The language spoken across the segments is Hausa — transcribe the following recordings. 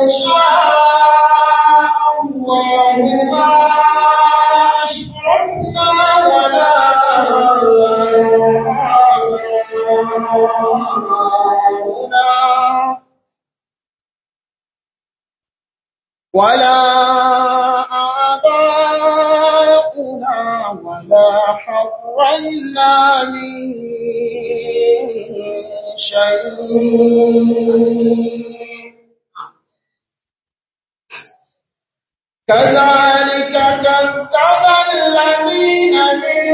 شاء الله ما أشركنا ولا آباؤنا ولا آباؤنا ولا حرمنا من شيء كذلك كذب الذين من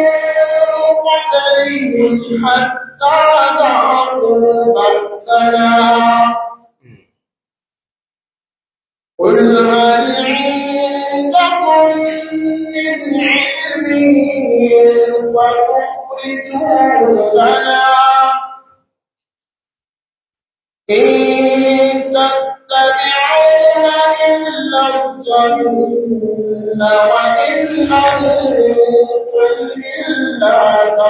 قبلهم حتى ذاقوا بأسنا قل هل عندكم من علم فتخرجوه لنا إن تتبعون إلا الظن وإن أنتم إلا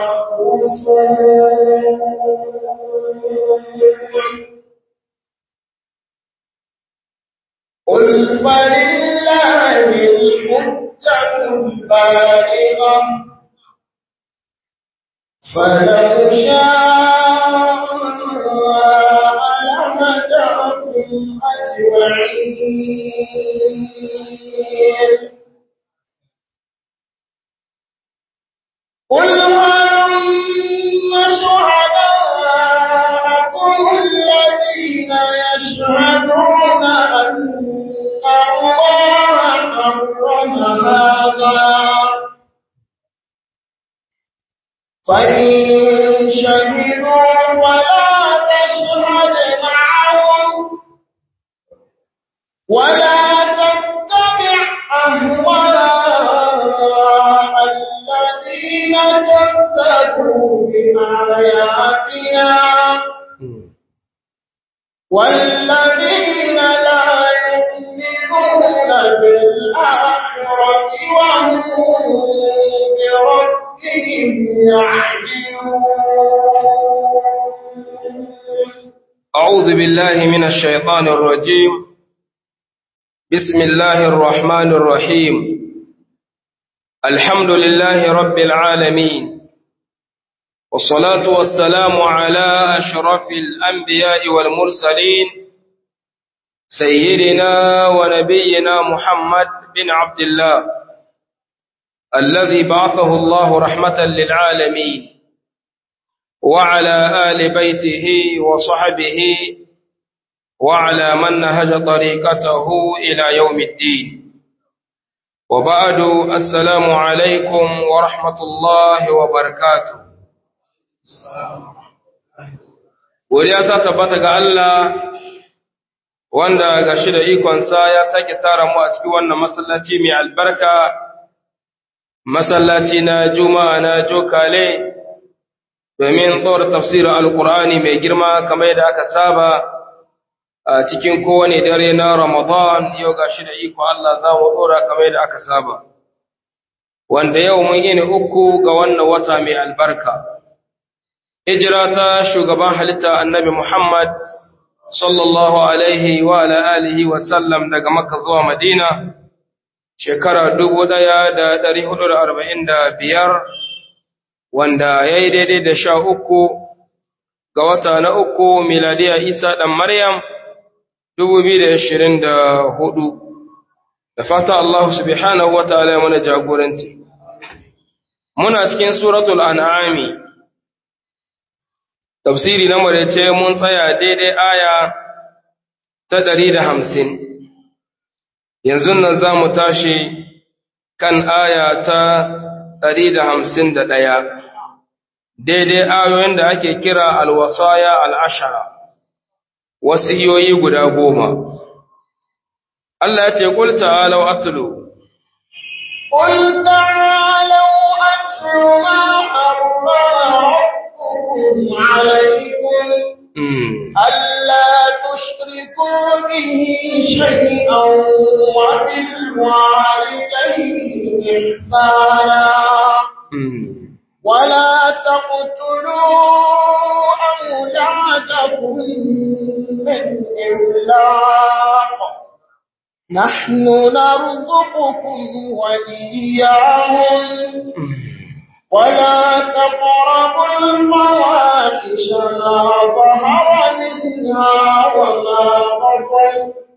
تخرصون قل فلله الحجة البالغة فلو شاء لهداكم أجمعين قل هلم شهداءكم الذين يشهدون أن الله حرم هذا فإن شهدوا ولا تشهد معهم ولا تتبع أهواء الذين كذبوا بآياتنا والذين لا يؤمنون بالآخرة وهم بربهم يعدلون أعوذ بالله من الشيطان الرجيم بسم الله الرحمن الرحيم الحمد لله رب العالمين والصلاة والسلام على أشرف الأنبياء والمرسلين سيدنا ونبينا محمد بن عبد الله الذي بعثه الله رحمة للعالمين وعلى آل بيته وصحبه وعلى من نهج طريقته إلى يوم الدين وبعد السلام عليكم ورحمة الله وبركاته Wuriya ta tabbata ga Allah wanda ga shi da ikonsa ya sake tara mu a cikin wannan masallaci mai albarka, masallaci na Juma'a na Jokale, domin tsawar tafsirin Alƙur'ani mai girma kamar yadda aka saba a cikin kowane dare na Ramadan yau ga shi da iko Allah za mu ɗora kamar yadda aka saba. Wanda yau mun yi uku ga wannan wata mai albarka. hijira ta shugaban halitta annabi Muhammad sallallahu alaihi wa ala alihi wa sallam daga Makka zuwa Madina shekara 1445 wanda yayi daidai da sha uku ga wata na uku miladiya Isa dan Maryam 2024 da fata Allah subhanahu wa ta'ala ya mana jagoranci muna cikin suratul an'ami tafsiri na marece mun tsaya daidai aya ta ɗari da hamsin yanzu nan za mu tashi kan aya ta ɗari da hamsin da ɗaya daidai ayoyin da ake kira alwasaya al'ashara wasiyoyi guda goma Allah ya ce ƙul ta'alau atlu قل تعالوا أتل ما حرم ربكم عليكم ألا تشركوا به شيئا وبالوالدين إحسانا ولا تقتلوا أولادكم من إملاق نحن نرزقكم وإياهم ولا تقربوا الفواحش ما ظهر منها وما بطن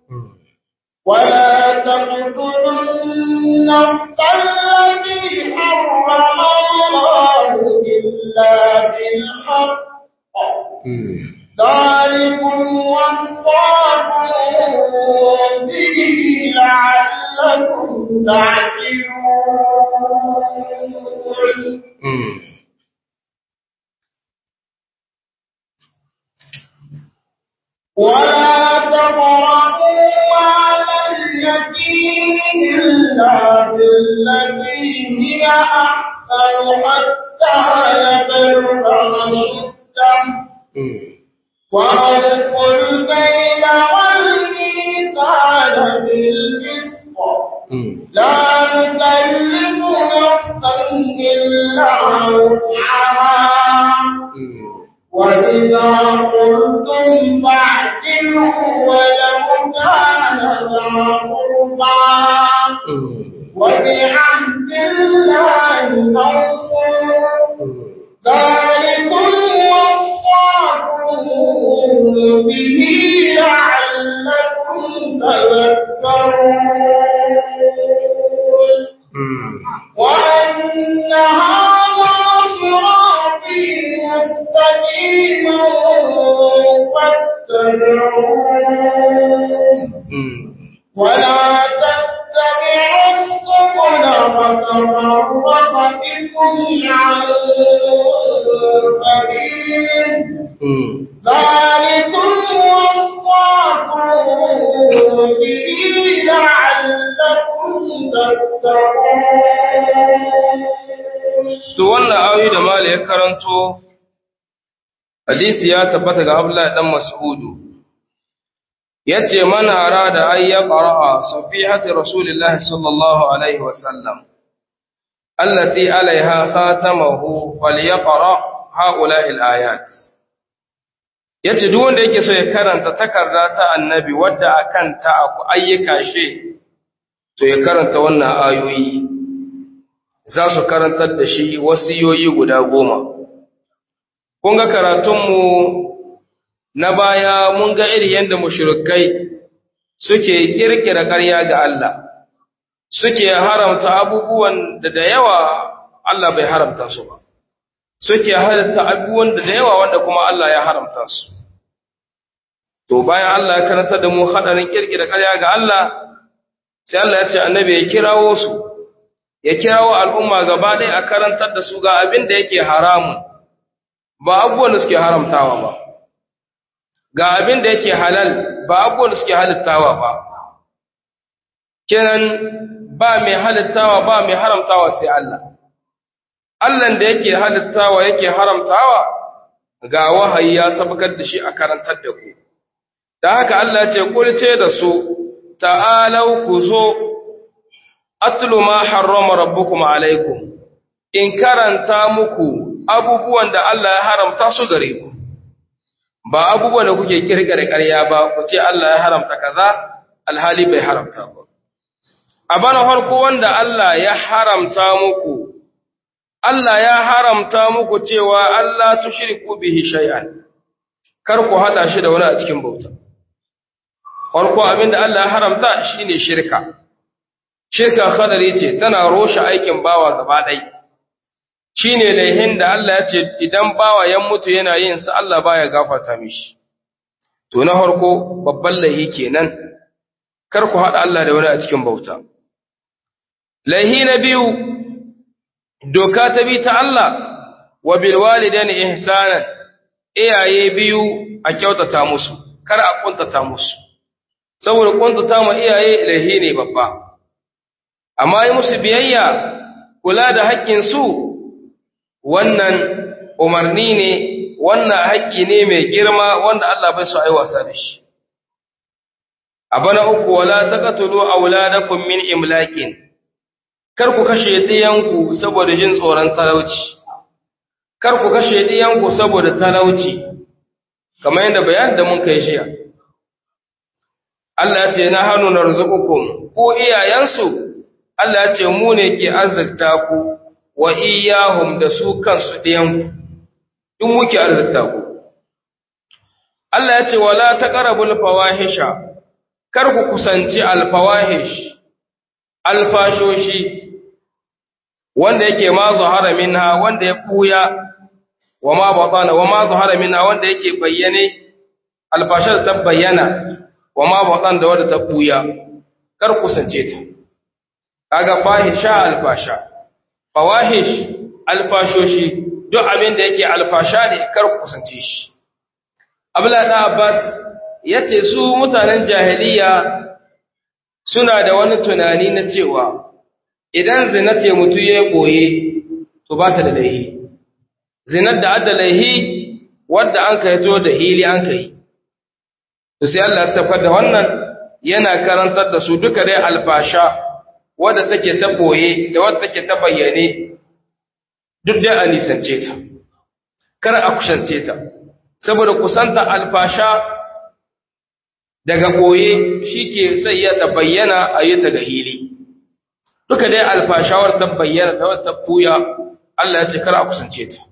ولا تقتلوا النفس التي حرم الله إلا بالحق ذلكم وصاكم به لعلكم تعقلون ولا تقربوا مال اليتيم إلا بالتي هي أحسن حتى يبلغ أشده وأوفوا الكيل والميزان بالقسط لا نكلف نفسا إلا وسعها وإذا قلتم فاعدلوا ولو كان ذا قربى وبعهد الله أوفوا ذلكم وصاكم به لعلكم تذكرون وأن هذا صراطي مستقيما فاتبعوه ولا تتبعوا السبل فتفرق بكم عن سبيله ذلكم وصاكم به لعلكم تتقون To wannan ayoyi da Mali ya karanto, hadisi ya tabbata ga Abdullahi dan Mas'udu. Yace mana arada ay yaqra safihati Rasulillahi sallallahu alaihi wasallam. Allati alaiha khatamahu falyaqra haula'i al-ayat. Yace duk wanda yake so ya karanta takarda ta Annabi wadda akan ta ayyuka shi to ya karanta wannan ayoyi. za su karantar da shi wasiyoyi guda goma. Kun ga karatunmu na baya mun ga iri yadda mushrikai suke kirkira ƙarya ga Allah, suke haramta abubuwan da da yawa Allah bai haramta su ba, suke halatta abubuwan da da yawa wanda kuma Allah ya haramta su. To bayan Allah ya karanta da mu haɗarin kirkira ƙarya ga Allah, sai Allah ya ce annabi ya kirawo su. ya kirawo al'umma gaba ɗaya a karantar da su ga abin da yake haramun, ba abubuwan da suke haramtawa ba, ga abin da yake halal ba abubuwan da suke halittawa ba. Kenan ba mai halittawa ba mai haramtawa sai Allah. Allahn da yake halittawa yake haramtawa ga wahayi ya sabakar da shi a karantar da ku. Da haka Allah ce, Kulce da su, ta'alau ku zo atlu ma harrama rabbukum alaikum in karanta muku abubuwan da Allah ya haramta su gare ku ba abubuwan da kuke kirkire ƙarya ba ku ce Allah ya haramta kaza alhali bai haramta ba a bana farko wanda Allah ya haramta muku Allah ya haramta muku cewa Allah tushriku bihi shay'an kar ku hada shi da wani a cikin bauta farko abinda Allah ya haramta shine shirka shirka khadari ce tana roshe aikin bawa gaba ɗai shi ne laihin da Allah ya ce idan bawa ya mutu yana yin sa Allah baya gafarta mishi to na harko babban laihi kenan kar ku haɗa Allah da wani a cikin bauta laihi na biyu doka ta bi ta Allah wa bil walidani ihsanan iyaye biyu a kyautata musu kar a kuntata musu saboda kuntata ma iyaye laihi ne babba amma yi musu biyayya kula da haƙƙinsu wannan umarni ne wannan haƙƙi ne mai girma wanda Allah bai so ai wasa da shi abana uku wala taqtulu auladakum min imlakin kar ku kashe diyanku saboda jin tsoron talauci kar ku kashe diyanku saboda talauci kamar yadda bayanin da mun kai jiya Allah ya ce na hannu na rizukukum ko iyayensu Allah ya ce mu ne ke arzikta ku wa iyahum da su kansu ɗiyanku in muke arzikta ku Allah ya ce wala taqrabul fawahisha kar ku kusanci alfawahish alfashoshi wanda yake ma zahara minha wanda ya kuya wa ma batana wa ma zahara minha wanda yake bayyane alfashar ta bayyana wa ma batan da wanda ta kuya kar kusance ta kaga fahisha alfasha fawahish alfashoshi duk abin da yake alfasha ne kar kusance shi abla da abbas yace su mutanen jahiliya suna da wani tunani na cewa idan zina ce mutu ya koye to ba ta da laihi zinar da adda laihi wadda an kai to da hili an kai to sai Allah ya saukar da wannan yana karantar da su duka dai alfasha wadda take ta koye da wadda take ta bayyane duk dai a nisance ta kar a kusance ta saboda kusanta alfasha daga koye shike sai ya ta bayyana a yi ta ga hili duka dai alfashawar ta bayyana ta wata fuya Allah ya ce kar a kusance ta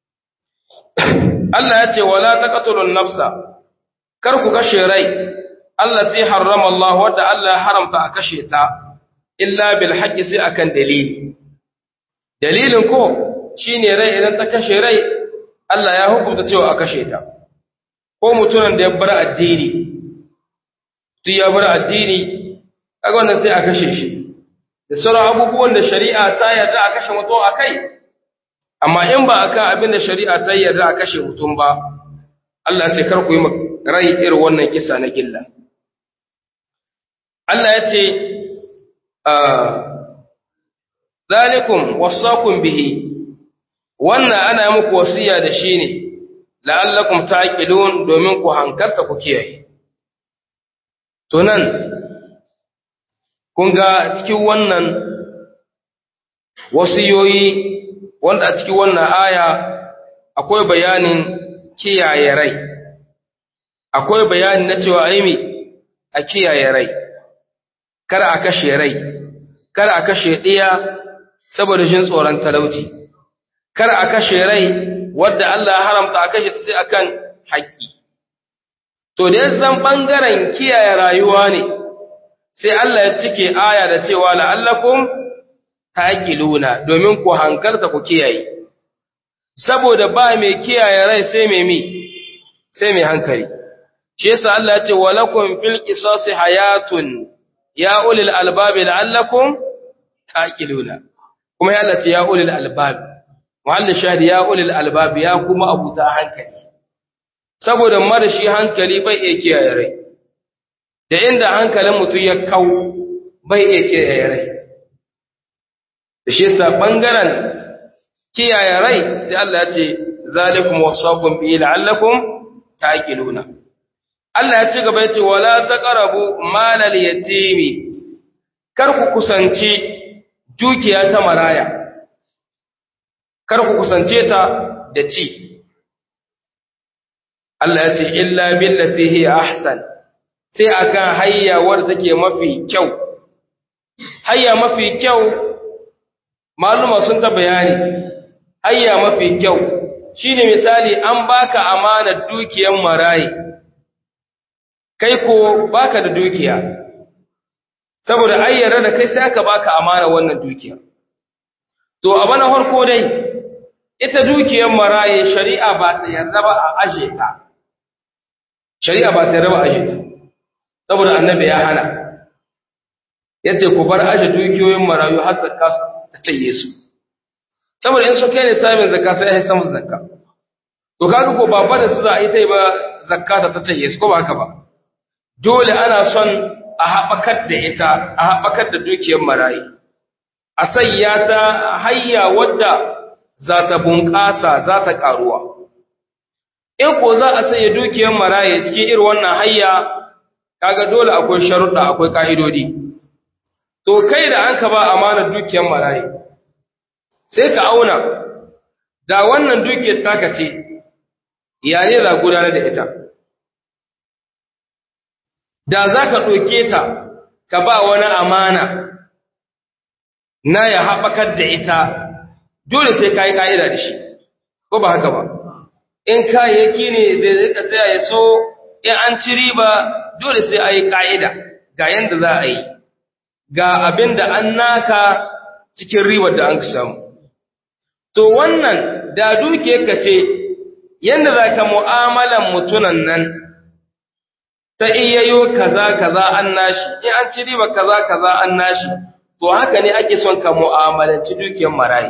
Allah ya ce wala taqtulun nafsa kar ku kashe rai Allah zai harrama Allah wadda Allah ya haramta a kashe ta illa bil haqqi sai akan dalili dalilin ko shine rai idan ta kashe rai Allah ya hukunta cewa a kashe ta ko mutumin da ya bar addini duk ya bar addini kaga wannan sai a kashe shi da sauran abubuwan da shari'a ta yarda a kashe mutum akai amma in ba akan abin da shari'a ta yarda a kashe mutum ba Allah ce kar ku yi rai irin wannan kisa na gilla Allah ya ce zalikum wasakum bihi wannan ana muku wasiya da shi ne la'allakum taqilun domin ku hankalta ku kiyaye to nan kun ga cikin wannan wasiyoyi wanda a cikin wannan aya akwai bayanin kiyaye rai akwai bayani na cewa aimi a kiyaye rai kar a kashe rai kar a kashe ɗiya saboda jin tsoron talauci kar a kashe rai wadda Allah ya haramta a kashe ta sai akan haƙƙi to da zan bangaren kiyaye rayuwa ne sai Allah ya cike aya da cewa la'allakum taqiluna domin ku hankalta ku kiyaye saboda ba mai kiyaye rai sai mai mi sai mai hankali shi yasa Allah ya ce walakum fil qisasi hayatun ya ulil albab la'allakum taqiluna kuma ya Allah ce ya ulil albab muhalli shahidi ya ulil albab ya kuma abuta hankali saboda marashi hankali bai iya kiyaye rai da inda hankalin mutum ya kau bai iya kiyaye rai da shi yasa bangaren kiyaye rai sai Allah ya ce zalikum wasaqum bi la'allakum taqiluna Allah ya ci gaba ya ce wala taqrabu malal yatimi kar ku kusanci dukiya ta maraya kar ku kusance ta da ci Allah ya ce illa billati hi ahsan sai akan hayya wadda take mafi kyau hayya mafi kyau maluma sun ta bayani hayya mafi kyau shine misali an baka amanar dukiyar marayi kai ko baka da dukiya saboda ayyara da kai sai aka baka amana wannan dukiya to abana farko dai ita dukiyar maraye shari'a ba ta yarda ba a aje ta shari'a ba ta yarda ba a aje ta saboda annabi ya hana yace ku bar aje dukiyoyin marayu har zakka ta taye su saboda in su kai ne samun zakka sai ya samu zakka to kaga ko ba da su za a yi ta ba zakka ta taye su ko ba haka ba dole ana son a haɓakar da ita a haɓakar da dukiyar marayi a sayya ta hayya wadda za ta bunƙasa za ta ƙaruwa in ko za a saye dukiyar marayi cikin irin wannan hayya kaga dole akwai sharuɗa akwai ƙa'idodi to kai da an ka ba amanar dukiyar marayi sai ka auna da wannan dukiyar taka ce ya ne za gudanar da ita da za ka ɗauke ta ka ba wani amana na ya haɓakar da ita dole sai ka yi ƙa'ida da shi ko ba haka ba in kayayyaki ne zai rika tsaya ya so in an ci riba dole sai a yi ƙa'ida ga yadda za a yi ga abin da an naka cikin ribar da an samu to wannan da duke ka ce yadda za ka mu'amalan mutunan nan ta iyayo kaza kaza an nashi in an ci riba kaza kaza an nashi to haka ne ake son ka mu'amalanci dukiyar marayi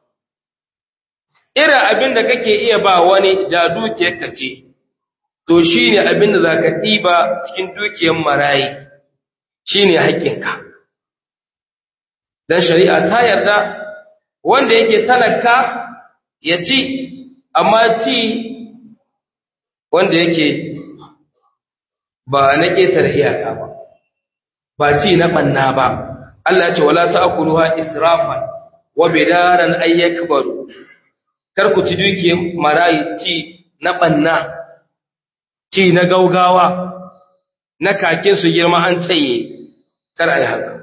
irin abin da kake iya ba wani da dukiyar ka ce to shine abin da zaka ɗiba cikin dukiyar marayi shine haƙƙinka dan shari'a ta yarda wanda yake talaka ya ci amma ci wanda yake ba na ƙetare iyaka ba ba ci na ɓanna ba Allah ya ce wala ta'kuluha israfan wa bidaran ayyakbaru kar ku ci dukiyar marayi ci na ɓanna ci na gaugawa na kakin su girma an tsaye kar a yi haka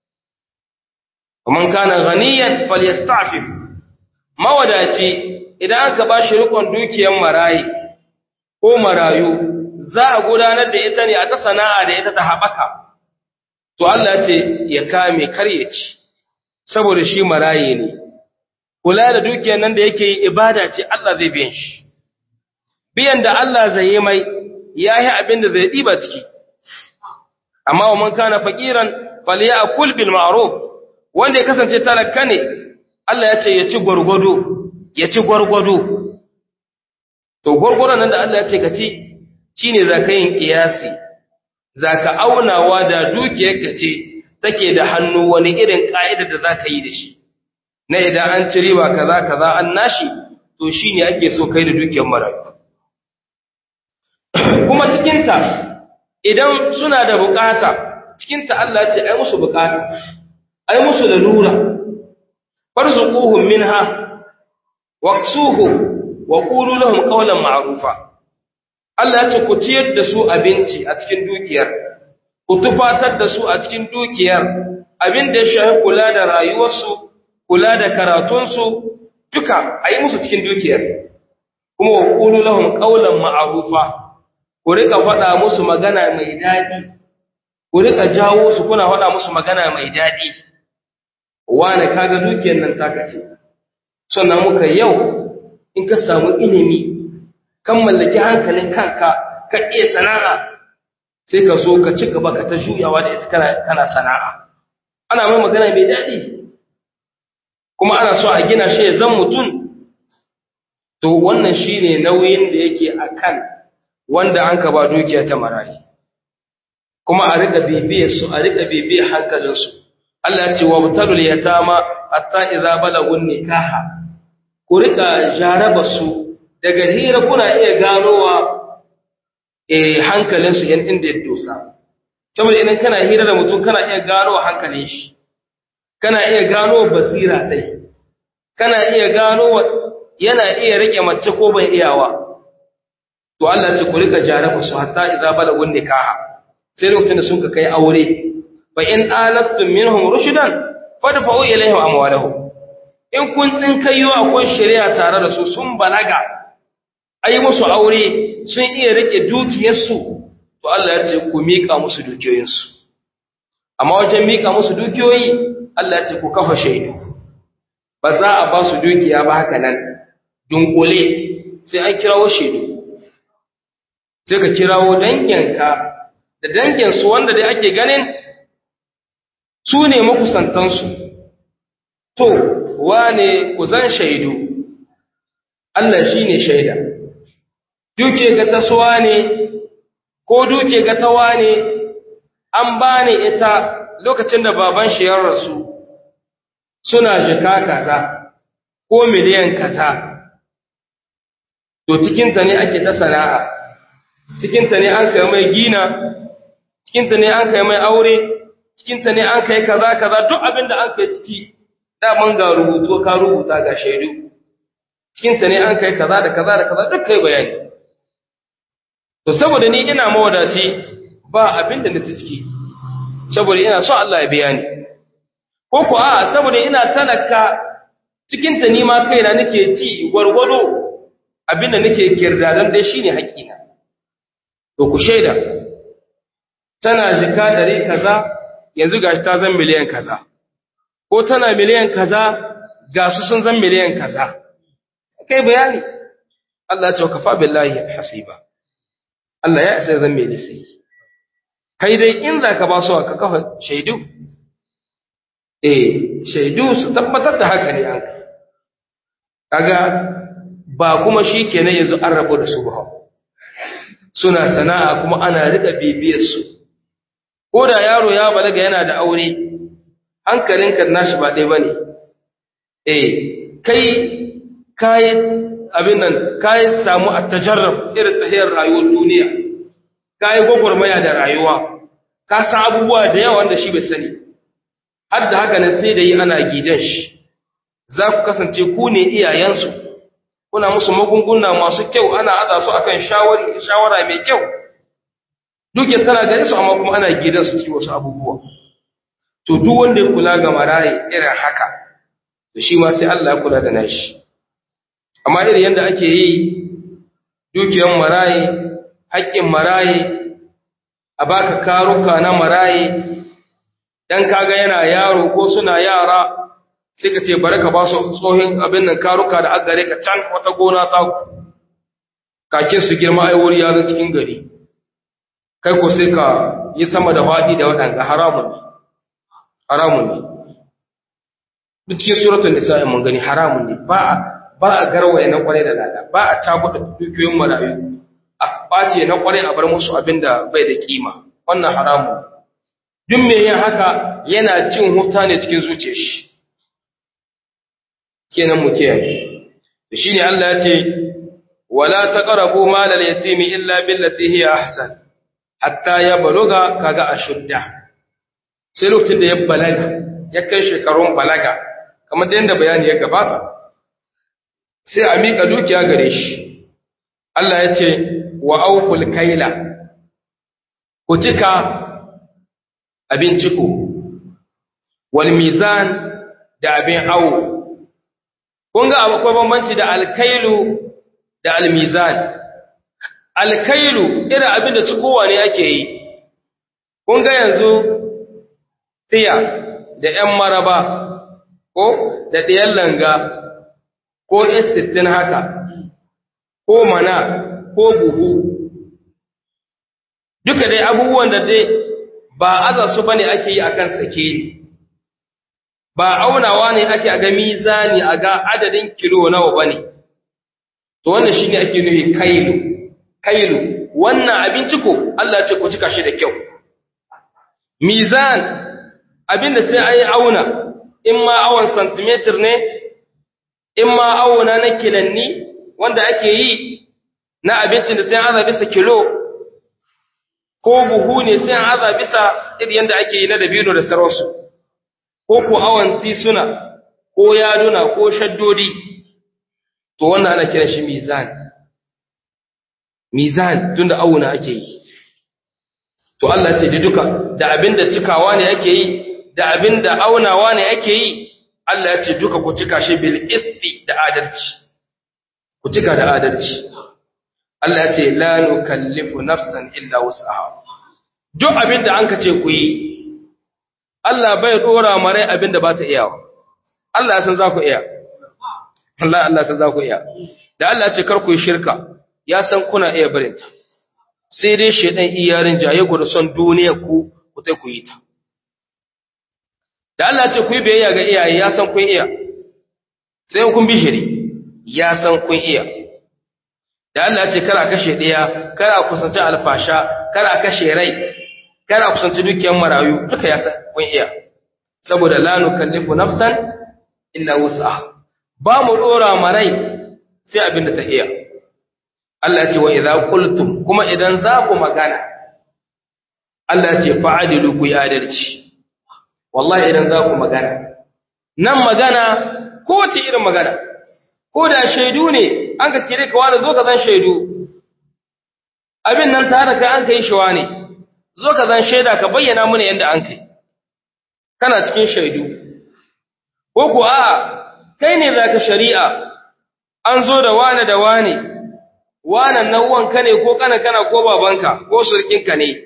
man kana ghaniyan falyastafif mawadaci idan aka ba shi rikon dukiyar marayi ko marayu za a gudanar da ita ne a ta sana'a da ita ta haɓaka to Allah ce ya kame kar ya ci saboda shi marayi ne kula da dukiyar nan da yake yi ibada ce Allah zai biyan shi biyan da Allah zai yi mai yayi abin da zai diba ciki amma wa man kana faqiran falyakul bil ma'ruf wanda ya kasance talaka ne Allah ya ce ya ci gurgudu ya ci gurgudu to gurgurun nan da Allah ya ce ka ci shine zaka yin kiyasi zaka aunawa da dukiyar ka ce take da hannu wani irin ka'ida da zaka yi da shi na idan an ci riba kaza kaza an nashi to shine ake so kai da dukiyar marayu kuma cikin ta idan suna da bukata cikin ta Allah ya ce ai musu bukata ai musu lalura farzuquhum minha waqsuhum wa qulu lahum qawlan ma'rufa Allah ya ce ku ciyar da su abinci a cikin dukiyar ku tufatar da su a cikin dukiyar abin da ya shafi kula da rayuwarsu kula da karatunsu duka a yi musu cikin dukiyar kuma wa ƙulu lahun ƙaunar ma'arufa ku rika faɗa musu magana mai daɗi ku rika jawo su kuna faɗa musu magana mai daɗi wane kaga dukiyar nan taka ce sannan muka yau in ka samu ilimi kan mallaki hankalin kanka ka iya sana'a sai ka so ka ci gaba ka ta juyawa da ita kana sana'a ana mai magana mai daɗi kuma ana so a gina shi ya zan mutum to wannan shine nauyin da yake akan wanda an ka ba dukiya ta marayi kuma a rika bibiyar su a rika bibiyar hankalin su Allah ya ce wa mutalul yatama hatta idza balagun nikaha ku rika jaraba su daga hira kuna iya ganowa eh hankalin su yan inda ya dosa saboda idan kana hira da mutum kana iya ganowa hankalin shi kana iya gano basira dai kana iya gano yana iya rike mace ko bai iyawa to Allah ce ku rika jaraba su hatta idza balagun nikaha sai lokacin da sun ka kai aure fa in alastum minhum rushdan fadfa'u ilaihim amwalahum in kun tsin kayyo akwai shari'a tare da su sun balaga ayi musu aure sun iya rike dukiyarsu to Allah ya ce ku mika musu dukiyoyinsu amma wajen mika musu dukiyoyi Allah ce ku kafa shaidu ba za a ba su dukiya ba haka nan dunkule sai an kirawo shaidu sai ka kirawo danginka da danginsu wanda dai ake ganin su ne makusantansu to wane ku zan shaidu Allah shi ne shaida duke ga tasowa ne ko duke ga tawa ne an ba ne ita lokacin da baban shi ya rasu suna jika kaza ko miliyan kaza to cikinta ne ake ta sana'a cikinta ne an kai mai gina cikinta ne an kai mai aure cikinta ne an kai kaza kaza duk abin da an kai ciki daman ga rubutu ka rubuta ga shaidu cikinta ne an kai kaza da kaza da kaza duk kai bayani to saboda ni ina mawadaci ba abin da na ciki saboda ina so Allah ya biya ni ko ku a saboda ina talaka cikin ta nima kaina nake ci gwargwado abin da nake kirdadan dai shine haƙina to ku shaida tana jika ɗari kaza yanzu gashi ta zan miliyan kaza ko tana miliyan kaza ga su sun zan miliyan kaza kai bayani Allah ya ce kafa billahi hasiba Allah ya isa zan mai sai kai dai in za ka ba su ka kafa shaidu eh shaidu su tabbatar da haka ne an kaga ba kuma shi kenan yanzu an rabu da su ba suna sana'a kuma ana rika bibiyar su ko da yaro ya balaga yana da aure hankalinka nashi ba ɗaya bane eh kai kai abin nan kai samu at-tajarrub irin tahiyar rayuwar duniya kai gogormaya da rayuwa ka san abubuwa da yawa wanda shi bai sani har da haka nan sai da yi ana gidan shi za ku kasance ku ne iyayensu kuna musu magunguna masu kyau ana aza su akan shawara mai kyau duke tana gare su amma kuma ana gidan su cikin wasu abubuwa to duk wanda ya kula ga maraye irin haka to shi ma sai Allah ya kula da nashi amma irin yadda ake yi dukiyar maraye haƙƙin maraye a baka karuka na maraye dan kaga yana yaro ko suna yara sai ka ce bari ka ba su tsohin abin nan karuka da agare ka can wata gona ta kakin su girma ai wuri ya cikin gari kai ko sai ka yi sama da faɗi da waɗanda haramun ne haramun ne duk cikin suratul nisa mun gani haramun ne ba ba a garwaye na kwarai da lada ba a tabuda dukiyoyin marayu a ɓace na kwarai a bar musu abin da bai da kima wannan haramun duk me yin haka yana cin huta ne cikin zuciyar shi kenan mu kiyaye shine Allah ya ce wala taqrabu malal yatimi illa billati hiya ahsan hatta yabluga kaga ashudda sai lokacin da ya balaga ya kai shekarun balaga kamar da yanda bayani ya gabata sai a mika dukiya gare shi Allah ya ce wa awful kaila ku cika abin ciko wal mizan da abin awo kun ga akwai bambanci da alkailu da almizan alkailu irin abin da cikowa ne ake yi kun ga yanzu tiya da ‘yan maraba ko da ɗayan langa ko sittin haka ko mana ko buhu duka dai abubuwan da dai ba aza su bane ake yi akan sake ba aunawa ne ake a ga mizani a ga adadin kilo nawa bane to wannan shine ake nufi kailu kailu wannan abinci ko Allah ya ce ku cika shi da kyau mizan abinda sai ayi auna in ma awon centimeter ne in ma auna na kilanni wanda ake yi na abincin da sai aza bisa kilo ko buhu ne sai aza bisa irin yanda ake yi na dabino da sarausu ko ko awon tisuna ko yaduna ko shaddodi to wannan ana kiran shi mizan mizan tunda auna ake yi to Allah ce da duka da abinda cikawa ne ake yi da abinda aunawa ne ake yi Allah ya ce duka ku cika shi bil isti da adalci ku cika da adalci Allah ya ce la nukallifu nafsan illa wus'aha duk abinda an ka ce ku yi Allah bai dora mare abinda ba ta iya Allah ya san za ku iya Allah Allah san za ku iya da Allah ya ce kar ku yi shirka ya san kuna iya barinta sai dai shedan iyarin jaye ku da son duniya ku ku tai ku yi ta da Allah ce ku yi biyayya ga iyaye ya san kun iya sai kun bi shiri ya san kun iya da Allah ce kar a kashe ɗaya kar a kusanci alfasha kar a kashe rai kar a kusanci dukiyar marayu duka ya san kun iya saboda la nukallifu nafsan illa wus'aha ba mu dora marai sai abin da ta iya Allah ce wa idza qultum kuma idan za ku magana Allah ce fa'adilu ku yi adalci wallahi idan za ku magana nan magana ko wace irin magana ko da shaidu ne an ka kire ka wani zo ka zan shaidu abin nan tare ka an kai shi ne zo ka zan shaida ka bayyana mana yadda an kai kana cikin shaidu ko ku a'a kai ne zaka shari'a an zo da wane da wane wanan nan wanka ne ko kana kana ko babanka ko surkinka ne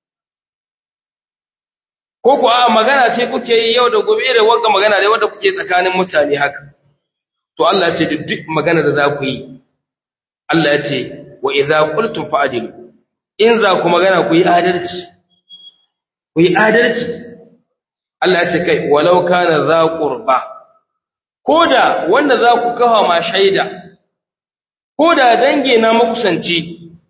ko ku a magana ce kuke yi yau da gobe da wanga magana ne wanda kuke tsakanin mutane haka to Allah ya ce duk magana da za ku yi Allah ya ce wa idza qultum fa'dilu in za ku magana ku yi adalci ku yi adalci Allah ya ce kai walau kana za qurba koda wanda za ku kafa ma shaida koda dange na makusanci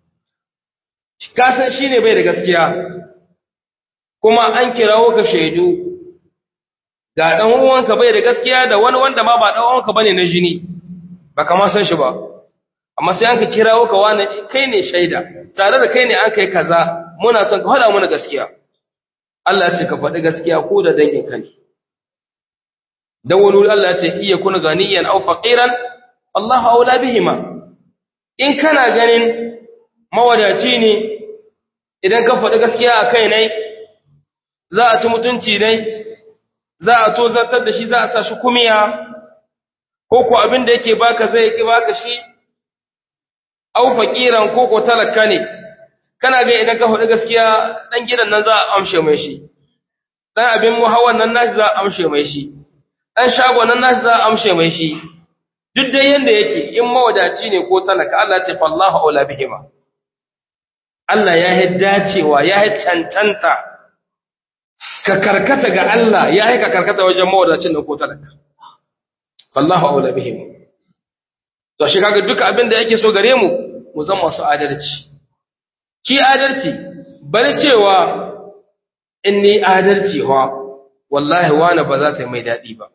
ka san shine bai da gaskiya kuma an kirawo ka shaidu ga dan uwanka bai da gaskiya da wani wanda ma ba dan uwanka bane na jini baka ma san shi ba amma sai an ka kirawo ka wani kai ne shaida tare da kai ne an kai kaza muna son ka faɗa mana gaskiya Allah ya ce ka faɗi gaskiya ko da dangin ka ne dan wani Allah ya ce iya kun ganiyan aw faqiran Allah aula bihima in kana ganin mawadaci ne idan ka faɗi gaskiya a kai ne za a ci mutunci ne za a tozartar da shi za a sa shi kumiya ko ko abin da yake baka zai ki baka shi au faqiran ko ko talaka ne kana ga idan ka faɗi gaskiya dan gidan nan za a amshe mai shi dan abin muhawan nan nashi za a amshe mai shi dan shago nan nashi za a amshe mai shi duk dai yanda yake in mawadaci ne ko talaka Allah ce fallahu aula bihima Allah ya yi dacewa ya yi cancanta ka karkata ga Allah ya yi ka karkata wajen mawadacin da ko talaka wallahu aula bihim to shi kaga duka abin da yake so gare mu mu zama masu adalci ki adalci bari cewa inni adalci wa wallahi wani ba za ta yi mai dadi ba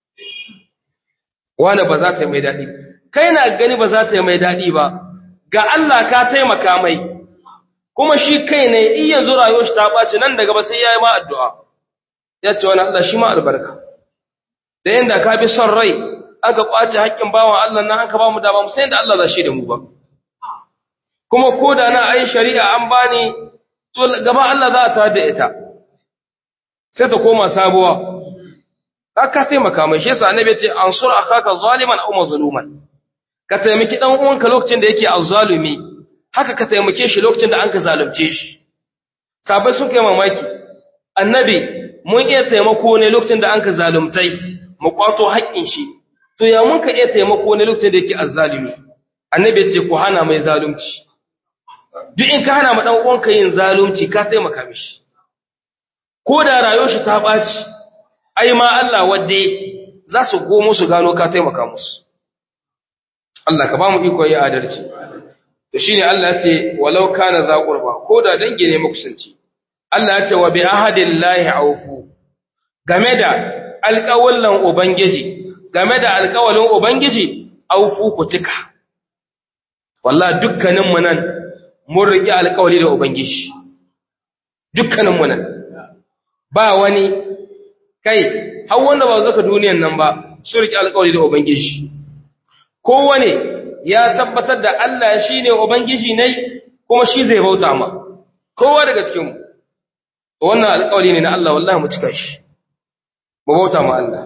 wani ba za ta yi mai dadi kai na gani ba za ta yi mai dadi ba ga Allah ka taimaka mai kuma shi kai ne in yanzu rayuwar shi ta ɓaci nan daga ba sai ya yi ma addu'a ya ce wani Allah shi ma albarka da yadda ka bi son rai aka ƙwace haƙƙin bawan Allah nan aka ba mu dama sai da Allah za shi da mu ba kuma ko da na ai shari'a an bani to gaba Allah za a ta da ita sai ta koma sabuwa ka taimaka mai shi yasa annabi ya ce ansur akhaka zaliman aw mazluman ka taimaki dan uwanka lokacin da yake azzalumi haka ka taimake shi lokacin da an ka zalunce shi sabai sun kai mamaki annabi mun iya taimako ne lokacin da an ka zalumtai mu kwato haƙƙin shi to ya mun ka iya taimako ne lokacin da yake azzalumi annabi ya ce ku hana mai zalunci duk in ka hana ma dan uwanka yin zalunci ka taimaka mishi ko da rayuwar shi ta ɓaci ai ma Allah wadde za su gomo su gano ka taimaka musu Allah ka ba mu iko yi adalci to shine Allah ya ce walau kana za qurba ko da dangi ne makusanci Allah ya ce wa bi ahadillahi awfu game da alƙawallan ubangiji game da alƙawalin ubangiji awfu ku cika wallahi dukkanin mu nan mun riƙe alƙawali da ubangiji dukkanin mu nan ba wani kai har wanda ba zaka duniyan nan ba su riƙe alƙawali da ubangiji kowane ya tabbatar da Allah shi ne Ubangiji ne kuma shi zai bauta ma, kowa daga cikinmu, wannan alƙawali ne na Allah wallahi mu cika shi, mu bauta ma Allah.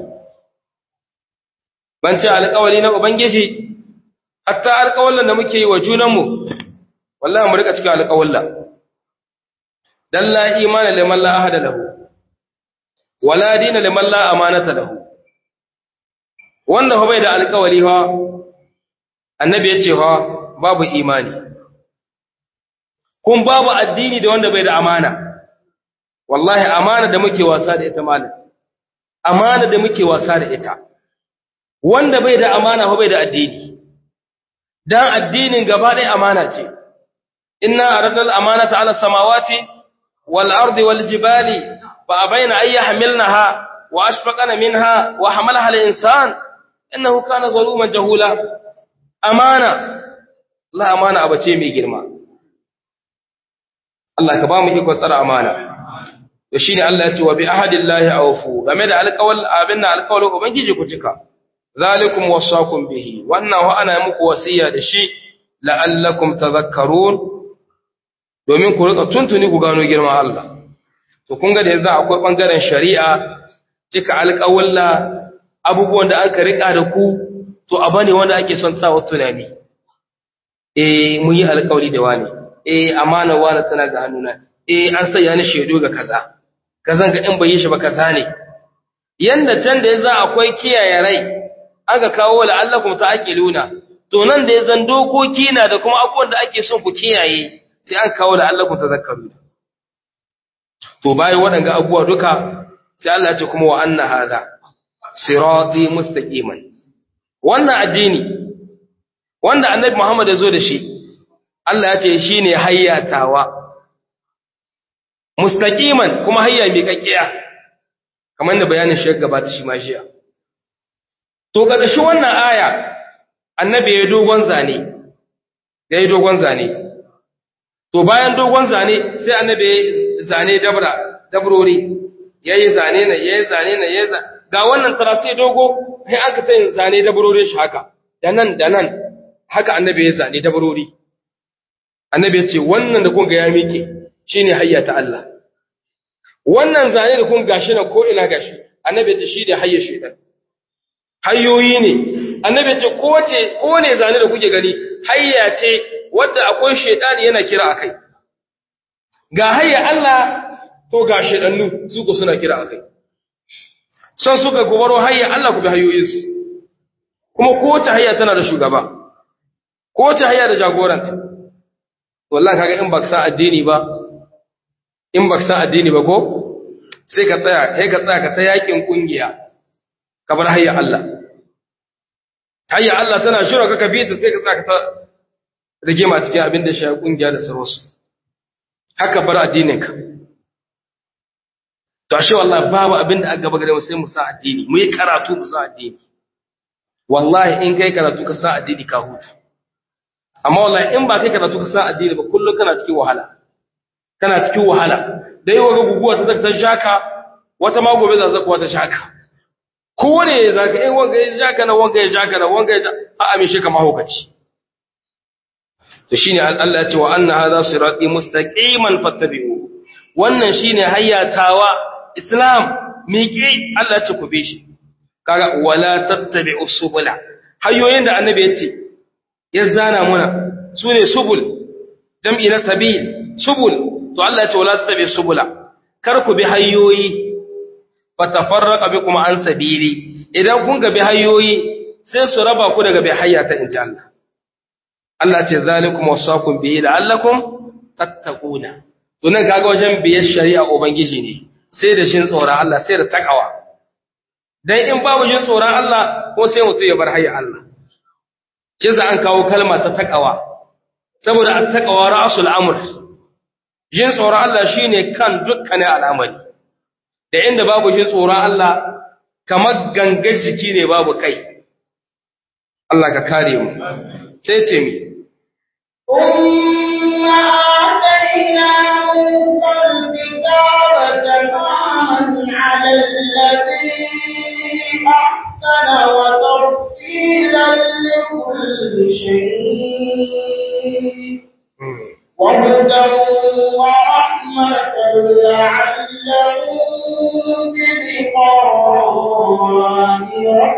Ban ce alƙawali na Ubangiji, hatta alƙawallan da muke yi wa junanmu, wallahi mu rika cika alƙawalla. Dan la imana liman la ahada lahu, wala dina liman la amanata lahu. Wanda bai da alƙawali ha, annabi ya ce fa babu imani kun babu addini da wanda bai da amana wallahi amana da muke wasa da ita malam amana da muke wasa da ita wanda bai da amana fa bai da addini dan addinin gaba ɗaya amana ce inna aradna al-amanata ala samawati wal ardi wal jibali fa abaina ay yahmilnaha wa ashfaqana minha wa hamalaha al-insan innahu kana zaluman jahula amana Allah amana abu ce mai girma Allah ka ba mu iko tsara amana to shine Allah ya ce wa bi ahadillahi awfu game da alƙawal abin da alƙawalin ubangiji ku cika zalikum wasaqum bihi wannan wa ana muku wasiya da shi la'allakum tadhakkarun domin ku rika tuntuni ku gano girman Allah to kun ga da yanzu akwai bangaren shari'a cika alƙawalla abubuwan da aka rika da ku to abu ne wanda ake son sa tunani eh mun yi alƙawari da wani eh amana wani tana ga hannuna eh an sanya ni shaidu ga kaza kazan ga in bai yi shi ba kaza ne yanda can da yaza akwai kiyaye rai aka kawo la'allakum ta'qiluna to nan da yazan dokoki na da kuma abubuwan da ake son ku kiyaye sai an kawo la'allakum tazakkaruna to bayan waɗanga abubuwa duka sai Allah ya ce kuma wa anna hadha sirati mustaqiman wannan addini wanda annabi Muhammad ya zo da shi Allah ya ce shine hayyatawa mustaqiman kuma hayya mai kakkiya kamar da bayanin shi gabata shi ma shiya to kaga shi wannan aya annabi ya dogon zane ya yi dogon zane to bayan dogon zane sai annabi ya zane dabra dabrori yayi zane na yayi zane na yayi ga wannan tarasi dogo sai aka tayin zane dabrori shi haka da nan da nan haka annabi ya zane dabrori annabi ya ce wannan da kun ga ya miƙe shine hayya ta Allah wannan zane da kun gashi na ko ina gashi annabi ya ce shi da hayya shaitan hayyoyi ne annabi ya ce ko ce ko ne zane da kuke gani hayya ce wadda akwai shaitani yana kira akai ga hayya Allah to ga shaitannu su ko suna kira akai son suka gubaro hayya Allah ku bi hayyoyinsu kuma ko ta hayya tana da shugaba ko ta hayya da jagoranta wallahi kaga in baka san addini ba in baka san addini ba ko sai ka tsaya sai ka tsaya ka ta yakin kungiya ka bar hayya Allah hayya Allah tana shura ka kabi ta sai ka tsaya ka ta rige ma cikin abin da shi kungiya da sarwasu haka bar addinin ka to ashe wallahi babu abin da aka gaba gare mu sai mu sa addini mu yi karatu mu sa addini wallahi in kai karatu ka sa addini ka huta amma wallahi in ba kai karatu ka sa addini ba kullum kana cikin wahala kana cikin wahala dai wa guguwa ta zaka ta shaka wata ma gobe za zakuwa ta shaka kowane zaka eh wanga ya shaka na wanga ya shaka na wanga ya a amishe ka mahaukaci to shine Allah ya ce wa anna hadha sirati mustaqiman fattabi'u wannan shine hayyatawa islam miƙi Allah ya ce ku bi shi kaga wala tattabi'u subula hanyoyin da annabi ya ce ya zana muna sune subul jam'i na sabil subul to Allah ya ce wala tattabi'u subula kar ku bi hanyoyi fatafarraqa bikum an sabili idan kun ga bi hanyoyi sai su raba ku daga bi hayyata inji Allah Allah ce zalikum wasaqum bihi la'allakum tattaquna to nan kaga wajen biyar shari'a ubangiji ne sai da shin tsoron Allah sai da takawa dan in babu jin tsoron Allah ko sai mutum ya bar hayya Allah shi za an kawo kalma ta takawa saboda at-taqwa ra'sul amr jin tsoron Allah shine kan dukkanin al'amari da inda babu jin tsoron Allah kamar gangar jiki ne babu kai Allah ka kare mu sai ce mi ثم آتينا موسى الكتاب تماما على الذي أحسن وتفصيلا لكل شيء وهدى ورحمة لعلهم بلقاء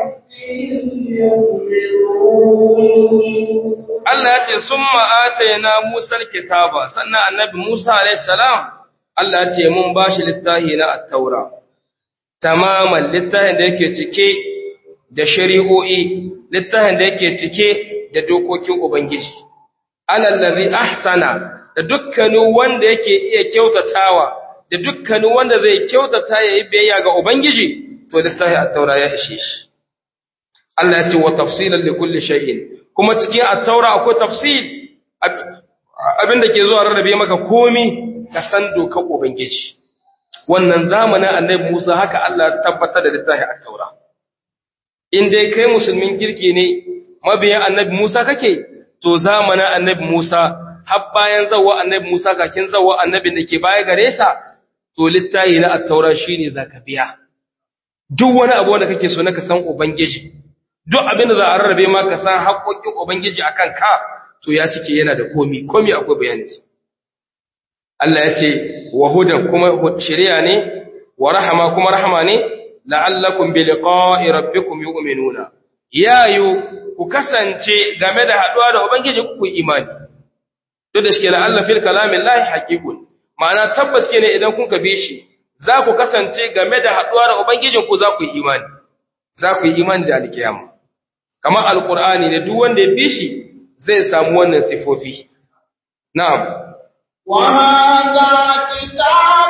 ربهم يؤمنون Allah ya ce sun ma'ataina Musa kitaba sannan annabi Musa alaihissalam Allah ya ce mun ba shi littahi na attaura tamaman littahin da yake cike da shari'o'i littahin da yake cike da dokokin Ubangiji alallazi ahsana da dukkanin wanda yake iya kyautatawa da dukkanin wanda zai kyautata yayi biyayya ga Ubangiji to littahi attaura ya ishe shi Allah ya ce wa tafsilan li kulli shay'in kuma cikin attaura akwai tafsil abinda ke zuwa rarrabe maka komi ka san dokar ubangiji wannan zamanin annabi Musa haka Allah ya tabbatar da littafin attaura in dai kai musulmin kirki ne mabiyan annabi Musa kake to zamanin annabi Musa har bayan zawwa annabi Musa kakin zawwa annabin da ke baya gare sa to littafi na attaura shine zaka biya duk wani abu wanda kake so na ka san ubangiji duk abin da za a rarrabe ma ka san haƙoƙin Ubangiji a kan ka, to ya cike yana da komi, komi akwai bayaninsa. Allah ya ce wa hudan kuma shari'a ne wa rahama kuma rahama ne la'allakum bi liqa'i rabbikum yu'minuna yayu ku kasance game da haduwa da ubangiji ku imani to da shike la'alla fil kalamin lahi haqiqun ma'ana tabbas ne idan kun ka bi shi za ku kasance game da haduwa da ubangijin ku za ku yi imani za ku yi imani da alkiyama kamar alqur'ani ne duk wanda ya bi shi zai samu wannan sifofi na'am وهذا كتاب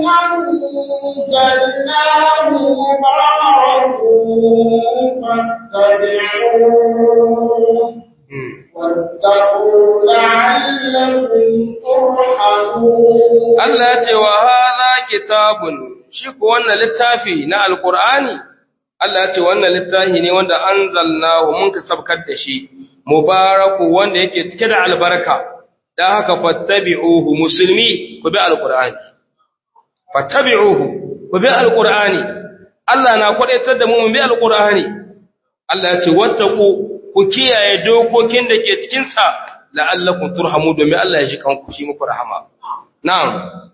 أنزلناه مبارك فاتبعوه واتقوا لعلكم ترحمون Allah ya ce wa hadha kitabun shi ko wannan littafi na alqur'ani Allah ya ce wannan littafi ne wanda anzalnahu mun ka sabkar da shi mubaraku wanda yake cike da albarka dan haka fattabi'uhu musulmi ku bi alqur'ani fattabi'uhu ku bi alqur'ani Allah na kwadaitar da mu mu bi alqur'ani Allah ya ce wattaqu ku kiyaye dokokin da ke cikin sa la'allakum turhamu domin Allah ya ji kanku shi muku rahama na'am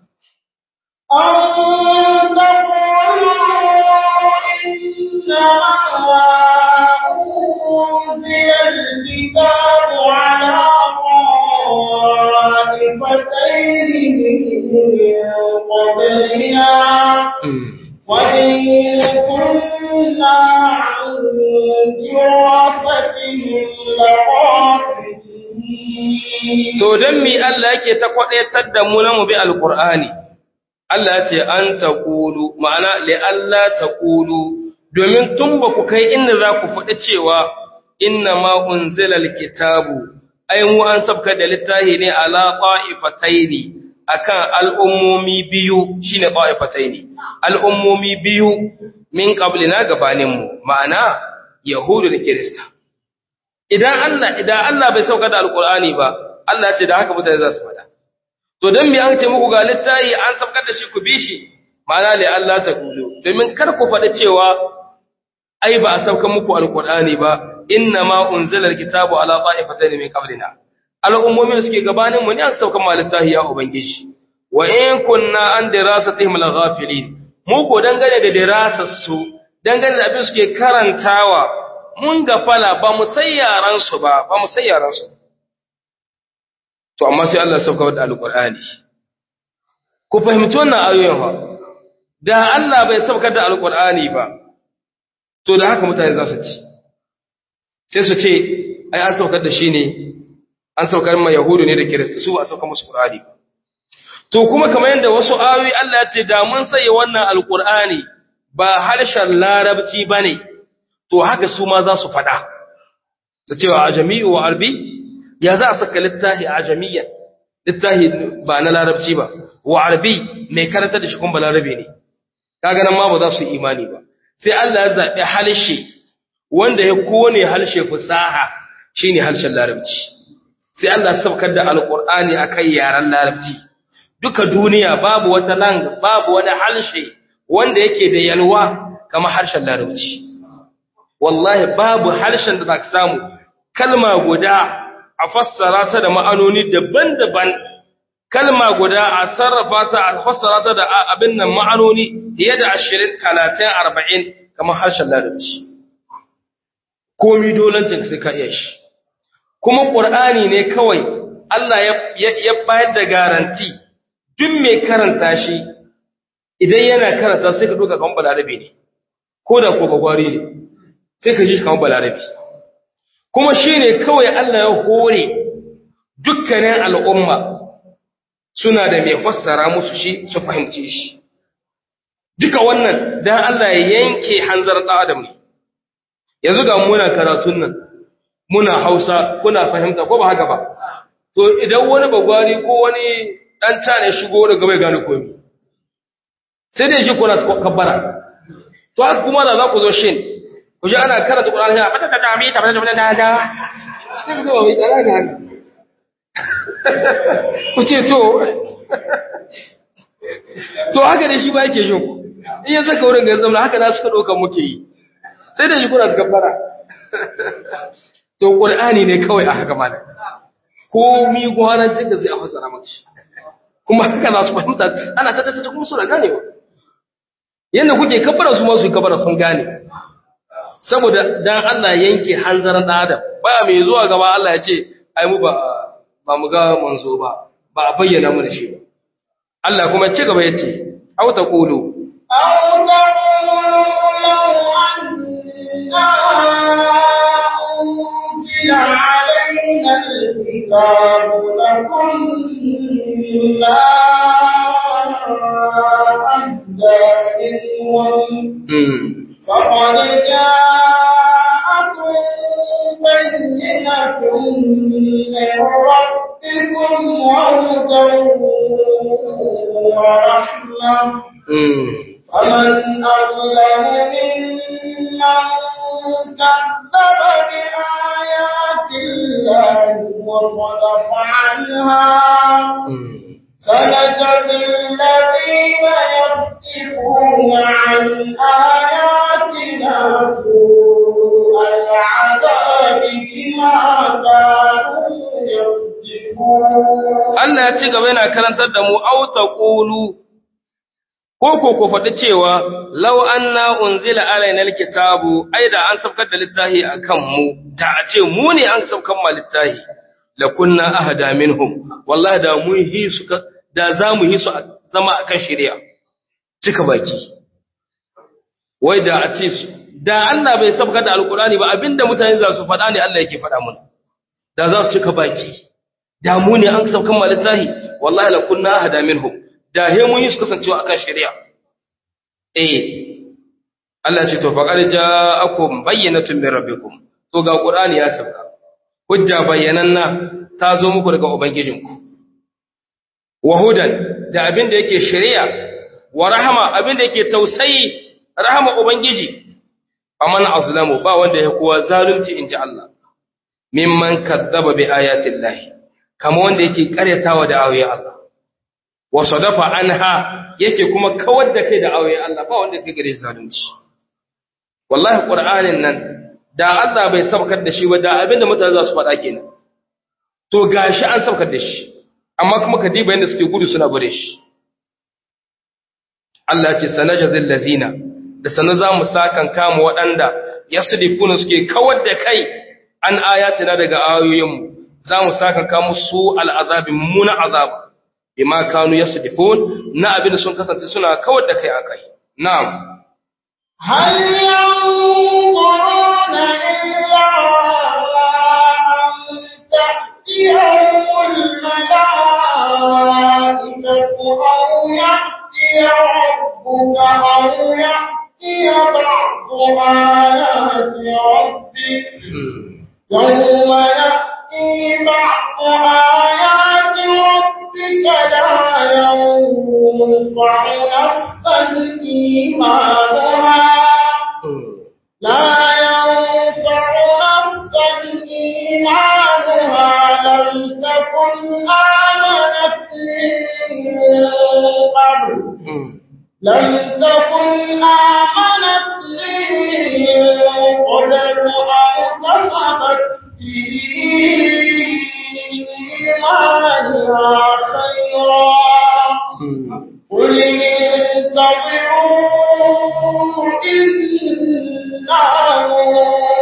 أن تقولوا إنما أنزل الكتاب على طائفتين من قبلنا وإن كنا عن دراستهم لغافلين To don mi Allah yake ta kwaɗaitar da mu na mu bi Alƙur'ani, Allah ce an ta ƙulu, ma'ana le Allah ta ƙulu, domin tun ba ku kai inda za ku faɗi cewa inna ma unzilal kitabu, ai mu an sabka da littahi ne ala ƙa'ifataini akan al'ummomi biyu shine ƙa'ifataini, al'ummomi biyu min ƙablina gabaninmu, ma'ana Yahudu da Kirista. Idan Allah, idan Allah bai sauka da Alƙur'ani ba, Allah ce da haka mutane za su faɗa. To don me an ce muku ga littafi an sabkar da shi ku bi shi, ma'ana le Allah ta kulu, domin kar ku faɗi cewa ai ba a saukan muku Alƙur'ani ba, inna ma unzila alkitabu ala qa'ifatayn min qablina. Al'ummomin suke gabanin mu ne an saukan ma littafi ya ubangiji. Wa in kunna an dirasatihim laghafilin. Mu ko dangane da dirasar su, dangane da abin suke karantawa, mun gafala ba mu san yaran su ba, ba mu san yaran su. to amma sai Allah sauka da alqur'ani ku fahimci wannan ayoyin fa da Allah bai sauka da alqur'ani ba to da haka mutane za su ci sai su ce ai an saukar da shi ne an saukar ma yahudu ne da kirista su ba a sauka musu qur'ani to kuma kamar yadda wasu ayoyi Allah ya ce da mun sai wannan alqur'ani ba harshen larabci bane to haka su ma za su faɗa ta cewa ajami wa arbi ya za a saka littahi ajamiyyan littahi ba na larabci ba wa arbi mai karanta da shi kuma larabe ne kaga nan ma ba za su yi imani ba sai Allah ya zabi halshe wanda ya kone halshe fusaha shine harshen larabci sai Allah ya saukar da alqur'ani akan yaran larabci duka duniya babu wata lang babu wani halshe wanda yake da yalwa kamar harshen larabci wallahi babu harshen da zaka samu kalma guda a fassara ta da ma'anoni daban-daban kalma guda a sarrafa ta a fassara ta da abin nan ma'anoni fiye da ashirin talatin arba'in kamar harshen larabci komi dolancin sai ka iya shi kuma ƙur'ani ne kawai Allah ya bayar da garanti duk mai karanta shi idan yana karanta sai ka ɗoga kamar balarabe ne ko da ko bagwari ne sai ka ji kamar balarabe kuma shi ne kawai Allah ya hore dukkanin al'umma suna da mai fassara musu shi su fahimci shi. Duka wannan don Allah ya yanke hanzar adam ne, yanzu ga muna karatun nan, muna hausa kuna fahimta ko ba haka ba. To idan wani bagwari ko wani ɗan cane shigo wani gaba ya gane komi, sai dai shi kuna kabbara. To haka kuma da za ku zo shin, ku ji ana karanta ƙudan ya fata da dami ta fata da da da sai ku zama mai tsara ga haka ku ce to to haka da shi ba yake jin ku in ya zaka wurin ga zama haka na suka ɗauka muke yi sai da shi kuna suka fara to ƙur'ani ne kawai a haka mana ko mi gwarancin da zai a fasara maka shi kuma haka za su fahimta ana ta ta kuma suna ganewa yadda kuke kabara su masu kabara sun gane saboda dan Allah yanke hanzarin dan adam baya mai zuwa gaba Allah ya ce ai mu ba ba mu ga manzo ba ba a bayyana mu da shi ba Allah kuma ci gaba yace au taqulu أو تقولوا لو أنا أنزل علينا الكتاب لكنا أهدى منهم mm. فقد جاءكم بينة من ربكم وهدى ورحمة mm. فمن أظلم ممن كذب بآيات الله وصدف عنها mm. سنجزي الذين يصدفون عن آياتنا سوء العذاب بما كانوا يصدفون Allah ya ci gaba yana karantar da mu au taqulu ko ko ku faɗi cewa law anna unzila alaina alkitabu ai da an sabkar da littafi akan mu da a ce mu ne an sabkar ma littafi la kunna ahda minhum wallahi da mu hi su ka- da za mu hi su a- zama akan shari'a cika baki wai da a ce su da Allah bai sabkar da alkurani ba abinda mutane za su faɗa ne Allah yake faɗa mana da za su cika baki da mu ne an saukan malittahi wallahi la kunna ahada minhum da he mun yi su kasancewa akan shari'a eh Allah ce to faqad ja'akum bayyinatun min rabbikum to ga qur'ani ya sauka hujja bayyananna ta zo muku daga ubangijinku wa hudan da abin da yake shari'a wa rahama abin da yake tausayi rahama ubangiji faman azlamu ba wanda ya kowa zalunci inji Allah mimman kadzaba bi ayatin lahi kama wanda yake karyatawa da ayoyin Allah wa sadafa anha yake kuma kawar da kai da ayoyin Allah ba wanda yake gare zalunci wallahi qur'anin nan da Allah bai sabkar da shi ba da abinda mutane za su faɗa kenan to gashi an sabkar da shi amma kuma ka diba yanda suke gudu suna bare shi Allah ya ce sanajazil lazina da sanan za mu sakan kama waɗanda yasdifuna suke kawar da kai an ayatina daga ayoyinmu za mu saka ka musu al'azabi muna azaba bima kanu yasdifun na abin da sun kasance suna kawar da kai akai na'am هل ينظرون إلا أن تأتيهم الملائكة أو يأتي ربك أو يأتي بعض آيات ربك يوم يأتي بعض آيات ربك لا ينفع نفسا إيمانها لا ينفع نفسا إيمانها لم تكن آمنت من قبل لم تكن آمنت من قبل أو كسبت في إيمانها خيرا قل انتظروا إنا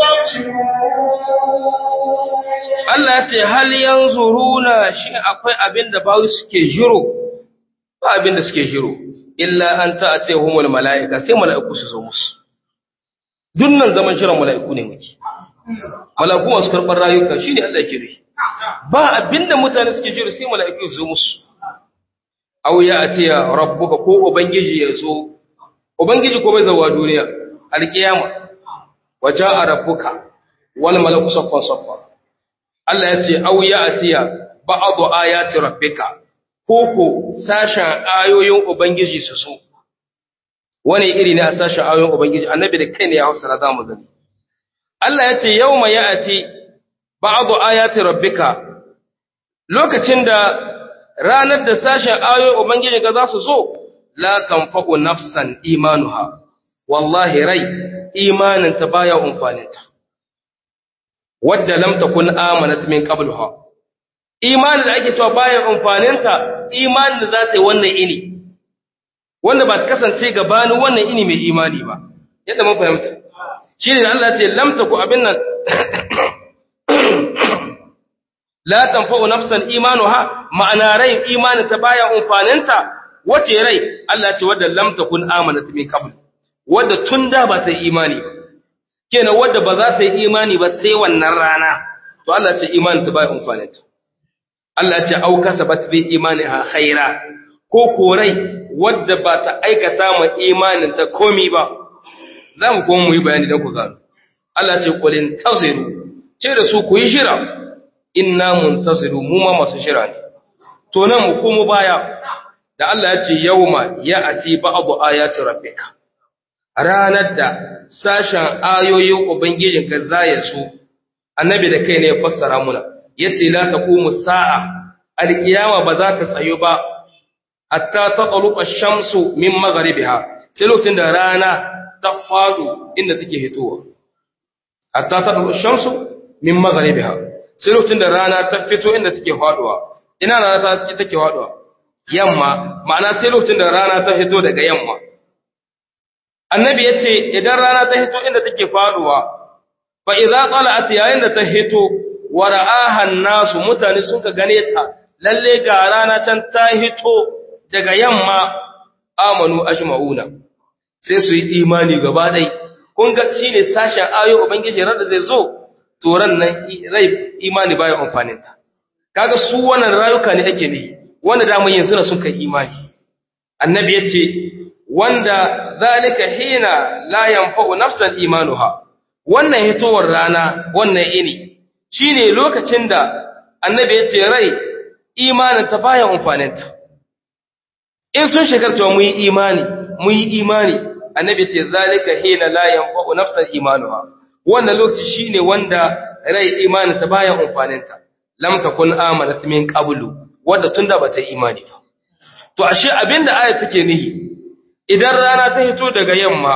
منتظرون Allah ya ce hal yanzuruna shi akwai abin da bawu suke jiro ba abin da suke jiro illa an ta'atihumul mala'ika sai mala'iku su zo musu dunnan zaman shirin mala'iku ne muke mala'iku masu karɓar rayuka shine Allah ya kire ba abin da mutane suke jiro sai mala'iku su zo musu aw ya atiya rabbuka ko ubangiji ya zo ubangiji ko bai zawa duniya alkiyama waja'a rabbuka wal malaku saffan saffan Allah ya ce, Au ya asiya ba'adu ayati rabbika, koko sashen ayoyin Ubangiji su so, wani iri ne a sashen ayoyin Ubangiji, annabi da kai ne ya hausa na zamu gani. Allah ya ce, Yau ma ya ati ba'adu ayati rabbika, lokacin da ranar da sashen ayoyin Ubangiji ga za su so, la tanfa'u nafsan imanuha, wallahi rai, imaninta baya umfaninta. wadda lam takun amanat min qabluha imanin da ake cewa bayan amfaninta imanin da za ta yi wannan ini wanda ba ta kasance gabanin wannan ini mai imani ba yadda mun fahimta shi ne Allah ce lamta ku abin nan la tanfa'u nafsan imanuha ma'ana rai imanin ta baya amfaninta wace rai Allah ce wadda lam takun amanat min qabl wadda tun da ba ta yi imani ba kenan wadda ba za ta yi imani ba sai wannan rana to Allah ce imanin ta baya amfaninta Allah ce au kasabat bi imaniha khaira ko korai wadda ba ta aikata ma imanin ta komi ba za mu kuma mu yi bayani don ku gano Allah ce qulin taziru ce da su ku yi shira inna muntaziru mu ma masu shira ne to nan mu komo baya da Allah ya ce yauma ya'ati ba'du ayati rabbika ranar da sashen ayoyin ubangijinka zaya su annabi da kai ne ya fassara muna yace la taqumu sa'a alqiyama ba za ta tsayo ba hatta taqlu ash-shamsu min maghribiha sai lokacin da rana ta fadu inda take hitowa hatta taqlu ash-shamsu min maghribiha sai lokacin da rana ta fito inda take faduwa ina rana ta take faduwa yamma ma'ana sai lokacin da rana ta hito daga yamma annabi yace idan rana ta hito inda take faduwa fa idza tala'at yayin da ta hito wa ra'aha nasu mutane sun ka gane ta lalle ga rana can ta hito daga yamma amanu ajma'una sai su yi imani gaba dai kun ga shine sashen ayo ubangiji rada zai zo to ran nan rai imani baya amfanin ta kaga su wannan rayuka ne ake ne wanda da mun yanzu sun kai imani annabi yace wanda zalika hina la yanfa'u nafsan imanuha wannan hitowar rana wannan ini shine lokacin da annabi ya ce rai imanin ta baya amfaninta in sun shekarta mu yi imani mu yi imani annabi ya ce zalika hina la yanfa'u nafsan imanuha wannan lokaci shine wanda rai imanin ta baya amfaninta lam takun amanat min qablu wanda tunda bata imani ba to ashe abinda aya take nihi idan rana ta hito daga yamma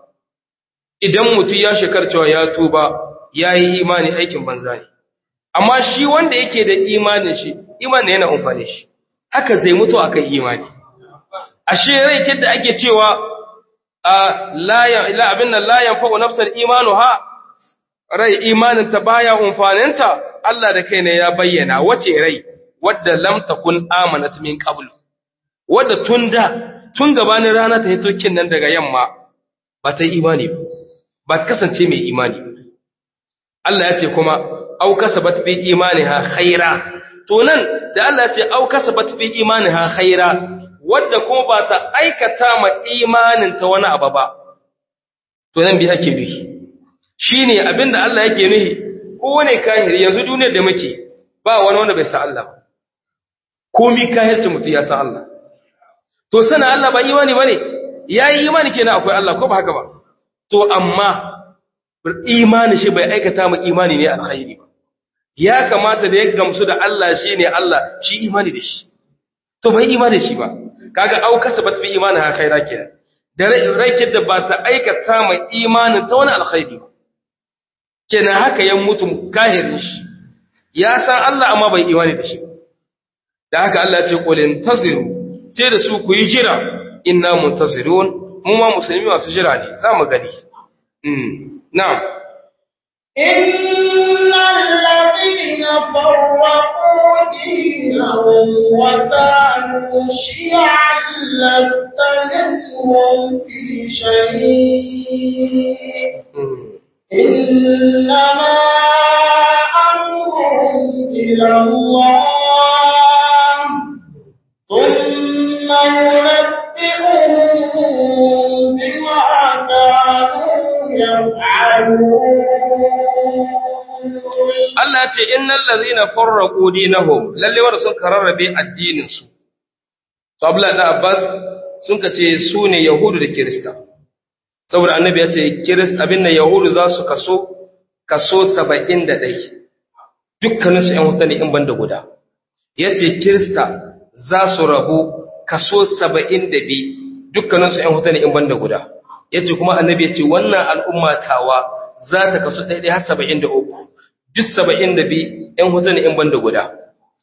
idan mutum ya shekarcewa ya tuba ya yi imani aikin banza ne amma shi wanda yake da imanin shi imanin yana amfani shi haka zai mutu akan imani ashe rai kidda ake cewa a la ila abin nan la yanfa'u nafsal imanuha rai imanin ta baya amfaninta Allah da kai ne ya bayyana wace rai wadda lam takun amanat min qabl wadda tunda tun gabanin rana ta hito kin nan daga yamma ba ta imani ba ba ta kasance mai imani Allah ya ce kuma au kasabat fi imaniha khaira to nan da Allah ya ce au kasabat fi imaniha khaira wadda kuma ba ta aikata ma imanin ta wani abu ba to nan bi ake nuhi shine abinda Allah yake nuhi kowane kahiri yanzu duniyar da muke ba wani wanda bai san Allah ba komi kahirci mutum ya san Allah to sana Allah ba imani bane yayi imani kenan akwai Allah ko ba haka ba to amma imani shi bai aikata mu imani ne alkhairi ba ya kamata da ya gamsu da Allah shi ne Allah shi imani da shi to bai imani da shi ba kaga au kasabat fi imani ha khaira kenan da rai da ba ta aikata mu imanin ta wani alkhairi ba kenan haka ya mutu kahirin shi ya san Allah amma bai imani da shi da haka Allah ya ce qul intaziru ce da su ku yi jira inna muntazirun mu ma musulmi masu jira ne za mu gani نعم إن الذين فرقوا دينهم وكانوا شيعا لست منهم في شيء إنما أمرهم إلى الله ثم ينبئهم بما كانوا Allah ce innal ladhina farraqu dinahum lalle wanda sun kararrabe addinin su to Abdullah da Abbas sun kace su ne Yahudu da Kirista saboda annabi ya ce Kirista abin da Yahudu za su kaso kaso 71 dukkanin su ƴan wuta ne in banda guda yace Kirista za su rabu kaso 72 dukkanin su ƴan wuta ne in banda guda yace kuma annabi yace wannan al'umma tawa za ta kasu daidai har 73 duk 72 ɗan hutu ne in banda guda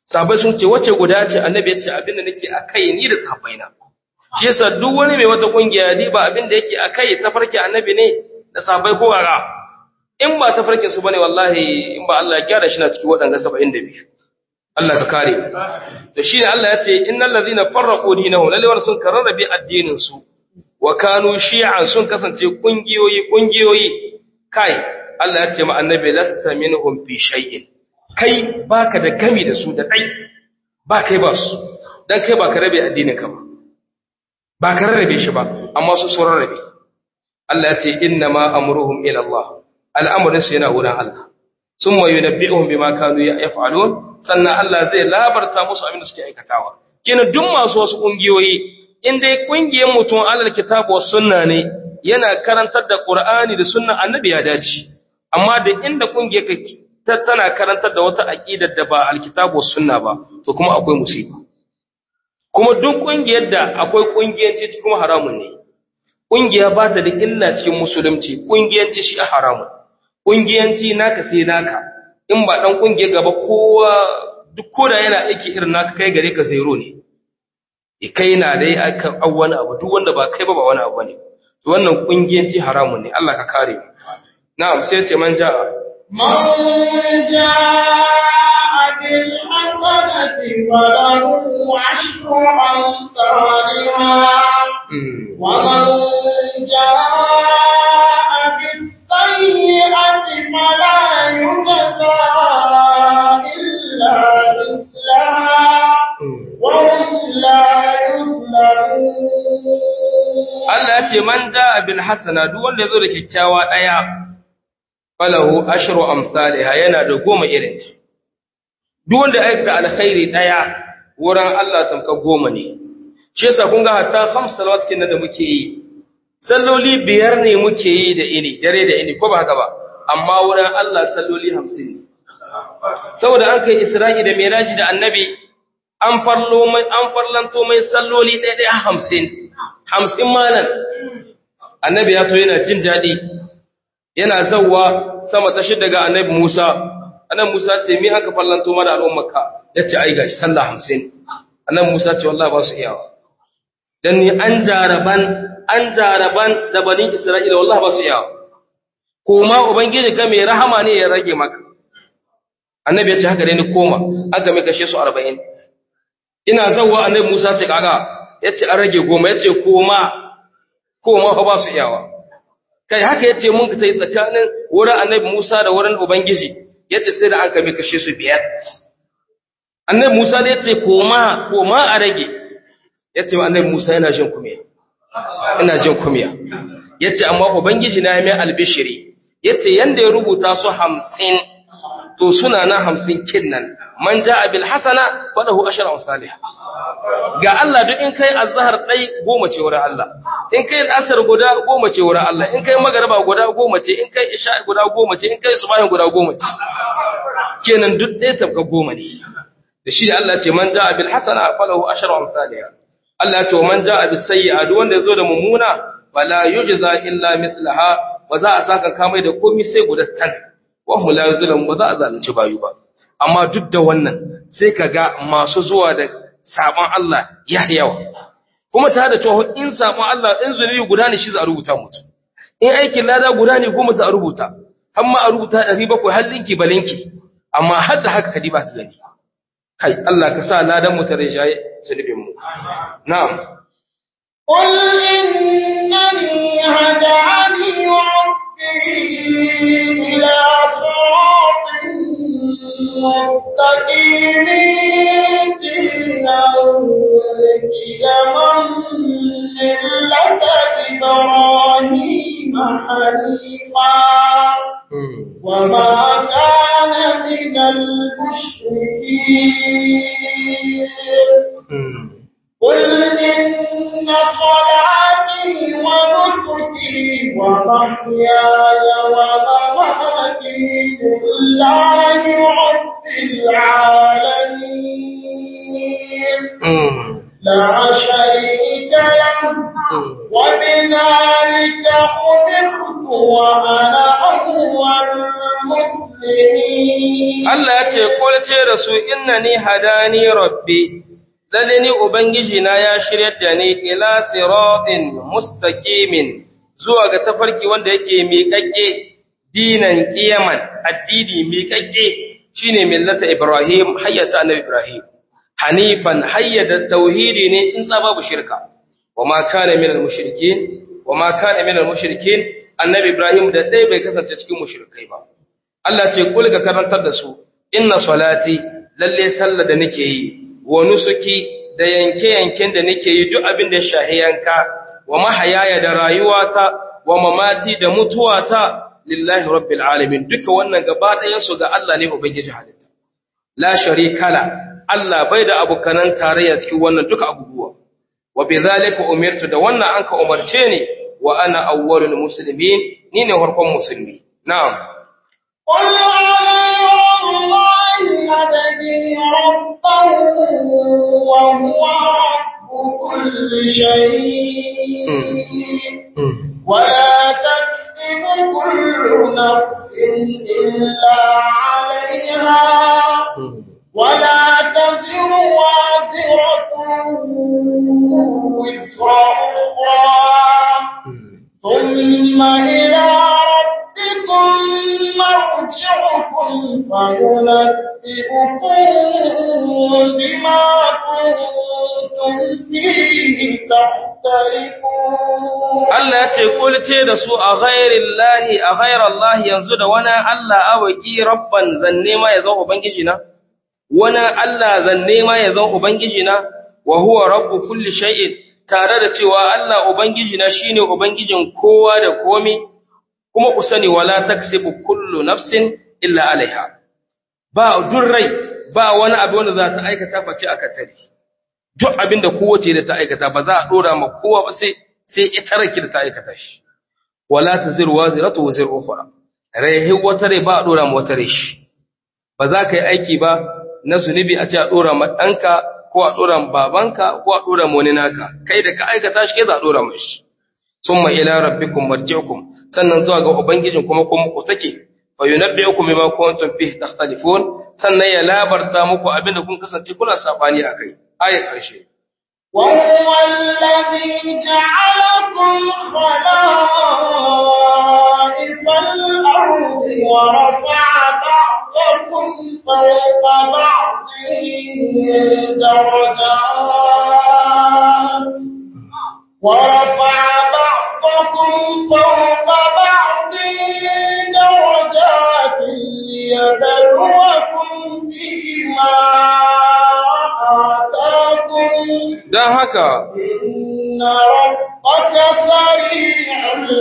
sahabbai sun ce wace guda ce annabi ya ce abinda nake akai ni da sahabbaina shi yasa duk wani mai wata kungiya ni ba abinda yake akai tafarki annabi ne da sahabbai ko gara in ba tafarkin su bane wallahi in ba Allah ya gyara shi na cikin waɗanga 72 Allah ka kare mu to shine Allah ya ce innal ladhina farraqu dinahum lalle wanda sun kararrabe addinin su wa kanu shi'an sun kasance kungiyoyi kungiyoyi kai Allah ya ce ma annabi lasta minhum fi shay'in kai baka da gami da su da dai ba kai ba su dan kai ba ka rabe addinin ka ba ba ka rarrabe shi ba amma su sun rarrabe Allah ya ce inna ma amruhum ila Allah al'amarin su yana wurin Allah summa yunabbi'uhum bima kanu yaf'alun sannan Allah zai labarta musu abin da suke aikatawa kenan duk masu wasu kungiyoyi in dai kungiyar mutum alal kitabu was sunna ne yana karantar da Qur'ani da sunna annabi ya dace amma da inda kungiyar kake tana karantar da wata aqidar da ba alkitabu was sunna ba to kuma akwai musiba kuma duk kungiyar da akwai kungiyanci kuma haramun ne kungiya ba ta da illa cikin musulunci kungiyanci shi haramun kungiyanci naka sai naka in ba dan kungiyar gaba kowa duk koda yana aiki irin naka kai gare ka zero ne e kai na dai aka wani abu duk wanda ba kai ba ba wani abu ne to wannan kungiyanci haramun ne Allah ka kare mu na'am sai ce man ja'a من جاء بالحسنة فله عشر أمثالها ومن جاء بالسيئة فلا يجزى إلا مثلها وهم لا يظلمون Allah ya ce man ja'a bil hasana duk wanda yazo da kyakkyawa daya falahu ashru amsalha yana da goma irin ta duk wanda ya aikata alkhairi daya wurin Allah tamka goma ne shi yasa kun ga hatta khams salawat kin da muke yi salloli biyar ne muke yi da ini dare da ini ko ba haka ba amma wurin Allah salloli 50 ne saboda an kai Isra'i da Miraji da Annabi an farlo mai an farlanto mai salloli ɗaya ɗaya 50 50 malan Annabi ya to yana jin daɗi yana zawwa sama ta shida ga Annabi Musa Annabi Musa ce mi aka farlanto mana al'ummarka yace ai gashi sallah 50 Annabi Musa ce wallahi ba su iyawa dan ni an jaraban an jaraban da banin Isra'ila wallahi ba su iyawa koma ubangiji ka mai rahama ne ya rage maka annabi ya ce haka dai ni koma aka mai kashe su 40 ina zawwa annabi Musa ce kaga yace an rage goma yace koma koma fa ba su iyawa kai haka yace mun ka tai tsakanin wurin annabi Musa da wurin ubangiji yace sai da an kame kashe su biyar annabi Musa da yace koma koma a rage yace annabi Musa yana jin kumiya ina jin kumiya yace amma ubangiji na mai albishiri yace yanda ya rubuta su 50 to suna na 50 kinnan man jaa bil hasana falahu ashra salih ga Allah duk in kai azhar dai goma ce wurin Allah in kai asar guda goma ce wurin Allah in kai magriba guda goma ce in kai isha guda goma ce in kai subahin guda goma ce kenan duk dai tabka goma ne da shi Allah ce man jaa bil hasana falahu ashra salih Allah ce man jaa bis sayyi'a duk wanda yazo da mummuna wala yujza illa mithlaha ba za a saka kamai da komai sai gudattan wa hum la yuzlamu ba za a zalunci bayu ba amma duk da wannan sai kaga masu zuwa da sabon Allah ya yawa kuma tare da cewa in sabon Allah in zunubi guda ne shi za a rubuta mutum in aikin lada guda ne goma za a rubuta amma a rubuta 700 har linki balinki amma har da haka kadi ba ta gani kai Allah ka sa ladan mu ta rijaye zunubin mu na'am قل إنني هداني ربي إلى صراط مستقيم دينا قيما ملة إبراهيم حنيفا وما كان من المشركين قل إن صلاتي ونسكي ومحياي ومماتي لله رب العالمين لا شريك له وبذلك أمرت وأنا أول المسلمين مسلمين Allah ya ce kulce da su innani hadani rabbi lalle ni ubangiji na ya shiryar da ni ila siratin mustaqimin zuwa ga tafarki wanda yake miƙaƙƙe dinan qiyaman addini miƙaƙƙe shine millata ibrahim hayyata annabi ibrahim hanifan hayyada tauhidi ne tsintsa babu shirka wama kana minal mushrikin wama kana minal mushrikin annabi ibrahim da dai bai kasance cikin mushrikai ba Allah ce kul ka karantar da su inna salati lalle sallah da nake yi wa nusuki da yanke yanken da nake yi duk abin da ya shahi yanka wa mahayaya da rayuwata wa mamati da mutuwata lillahi rabbil alamin duka wannan gaba ɗayan su ga Allah ne ubangiji halitta la sharika la Allah bai da abukanan tarayya cikin wannan duka abubuwa wa bidhalika umirtu da wannan anka umarce ni wa ana awwalul muslimin ni ne farkon musulmi na'am قل غير الله أبغي ربا وهو رب كل شيء ولا تكسب كل نفس إلا عليها ولا تزر وازرة وزر أخرى ثم إلى ربكم مرجعكم فينبئكم بما كنتم فيه تختلفون Allah ya ce kulce da su a ghairillahi a ghairallahi yanzu da wani Allah awaki rabban zanne ma ya zan ubangiji na wani Allah zanne ma ya zan ubangiji na wa huwa rabbu kulli shay'in tare da cewa Allah ubangiji na shine ubangijin kowa da komi kuma ku sani wala taksibu kullu nafsin illa alaiha ba durrai ba wani abu wanda za ta aikata face aka tare duk abin da kowace da ta aikata ba za a dora ma kowa ba sai sai ita rake da ta aikata shi wala taziru waziratu wazir ukhra rai wata rai ba a dora ma wata rai shi ba za ka yi aiki ba na zunubi a ce a dora ma ɗanka ko a dora ma babanka ko a dora ma wani naka kai da ka aikata shi kai za a dora ma shi summa ila rabbikum marji'ukum sannan zuwa ga ubangijin kuma kuma ku take fa yunabbi'ukum bima kuntum fihi takhtalifun sannan ya labarta muku abinda kun kasance kuna sabani akai ayat karshe وهو الذي جعلكم خلائف الأرض ورفع بعضكم فوق بعض درجات ورفع بعضكم فوق بعض درجات ليبلوكم فيما آتاكم dan haka إن ربك سريع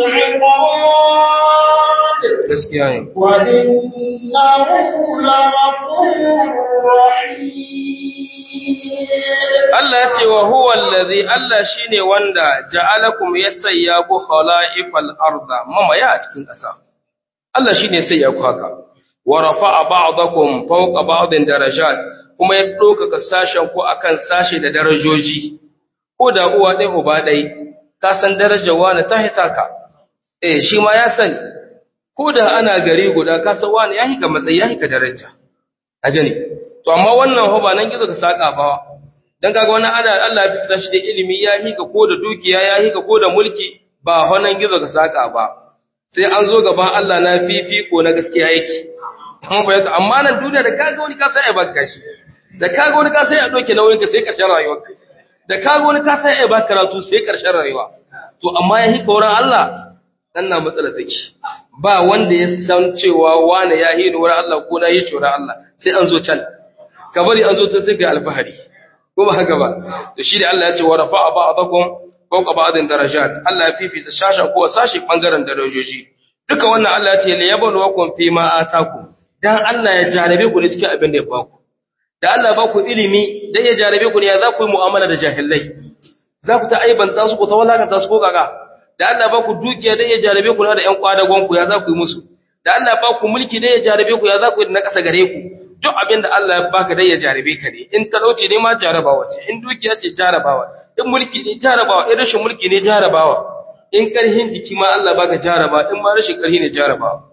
العقاب gaskiya ne وإنه لغفور رحيم Allah ya ce wa huwa allazi Allah shine wanda ja'alakum yasayya ku khala'ifal arda mamaya a cikin ƙasa Allah shine sai ya ku haka wa rafa'a ba'dakum fawqa ba'din darajat kuma ya ɗaukaka sashen ku akan sashe da darajoji ko da uwa ɗaya uba ɗai ka san darajar wani ta hita ka eh shi ma ya sani ko da ana gari guda ka san wani ya hika matsayi ya hika daraja a gani to amma wannan ho ba nan gizo ka saka ba dan kaga wani ana Allah ya fita shi da ilimi ya hika ko da dukiya ya hika ko da mulki ba honan gizo ka saka ba sai an zo gaban Allah na fifiko na gaskiya yake amma ba amma nan duniya da kaga wani ka sai ya baka shi da kaga wani ka sai ya doke nauyin ka sai karshen rayuwarka da kaga wani ka sai ya baka karatu sai karshen rayuwa to amma ya hika wurin Allah dan na matsala take ba wanda ya san cewa wani ya hini wurin Allah ko na yi wurin Allah sai an zo can ka bari an zo ta sai kai alfahari ko ba haka ba to shi da Allah ya ce wa rafa'a ba'dakum fawqa ba'din darajat Allah ya fifita shashan ko sashi bangaren darajoji duka wannan Allah ya ce li yabluwakum fi ma atakum dan Allah ya jarabe ku ne cikin abin da ya baku da Allah ba ku ilimi dan ya jarabe ku ne ya za ku yi mu'amala da jahilai za ku ta aibanta su ku ta walakanta su ko kaga da Allah ba ku dukiya dan ya jarabe ku da ƴan kwadagon ku ya za ku yi musu da Allah ba ku mulki dan ya jarabe ku ya za ku yi da na ƙasa gare ku duk abin da Allah ya baka dan ya jarabe ka ne in talauci ne ma jarabawa ce in dukiya ce jarabawa in mulki ne jarabawa in rashin mulki ne jarabawa in ƙarhin jiki ma Allah baka jarabawa in ma rashin ƙarhi ne jarabawa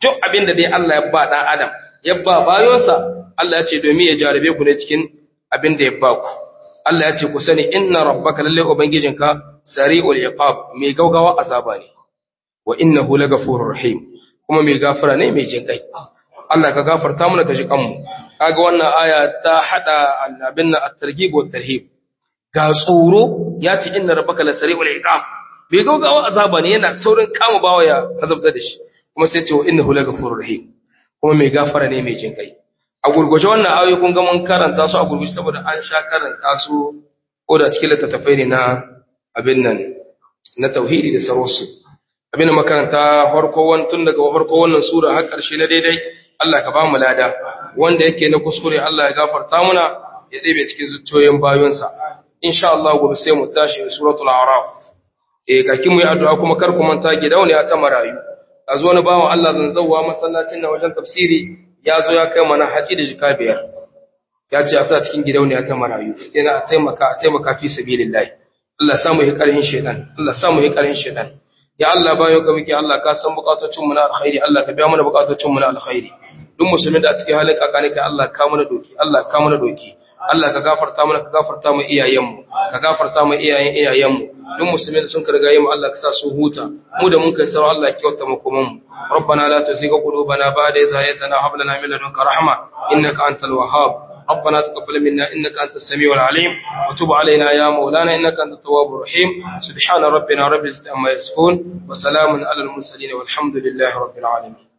duk abin da dai Allah ya ba dan adam ya ba bayonsa Allah ya ce domin ya jarabe ku ne cikin abin da ya ba ku Allah ya ce ku sani inna rabbaka lalle ubangijinka sari'ul iqab mai gaugawa azaba ne wa innahu lagafurur rahim kuma mai gafara ne mai jin kai Allah ka gafarta mana ka ji kanmu kaga wannan aya ta hada abin nan at-targhib wa tarhib ga tsoro ya ce inna rabbaka lasari'ul iqab mai gaugawa azaba ne yana saurin kama bawa ya azabta da shi kuma sai ce wa innahu lagafurur rahim kuma mai gafara ne mai jin kai a gurguje wannan ayoyi kun ga mun karanta su a gurguje saboda an sha karanta su ko da cikin littattafai ne na abin nan na tauhidi da sarwarsu abin da makaranta farko wani tun daga farko wannan sura har ƙarshe na daidai Allah ka ba mu lada wanda yake na kuskure Allah ya gafarta muna ya ɗebe cikin zuciyoyin bayonsa insha Allah gobe sai mu tashi suratul a'raf eh kaki mu yi addu'a kuma kar ku manta gidauniya ta marayu a zo wani bawan Allah zan zauwa masallacin na wajen tafsiri ya zo ya kai mana haji da jika biyar ya ce a sa cikin gidauniya ta marayu yana a taimaka a taimaka fi sabilillahi Allah samu yi karhin shedan Allah samu yi karhin shedan ya Allah bayan ka muke Allah ka san bukatocin mu na alkhairi Allah ka biya mana bukatocin mu na alkhairi duk musulmin da a cikin halin kakani kai Allah ka mana doki Allah ka mana doki Allah ka gafarta mana ka gafarta mu iyayenmu ka gafarta mu iyayen iyayenmu duk musulmi da sun karga mu Allah ka sa su huta mu da mun kai sarau Allah ya kyauta mu kuma mu ربنا لا تزغ قلوبنا بعد إذ هديتنا وهب لنا من لدنك رحمة إنك أنت الوهاب ربنا تقبل منا إنك أنت السميع العليم وتب علينا يا مولانا إنك أنت التواب الرحيم سبحان ربنا رب العزة عما يصفون وسلام على المرسلين والحمد لله رب العالمين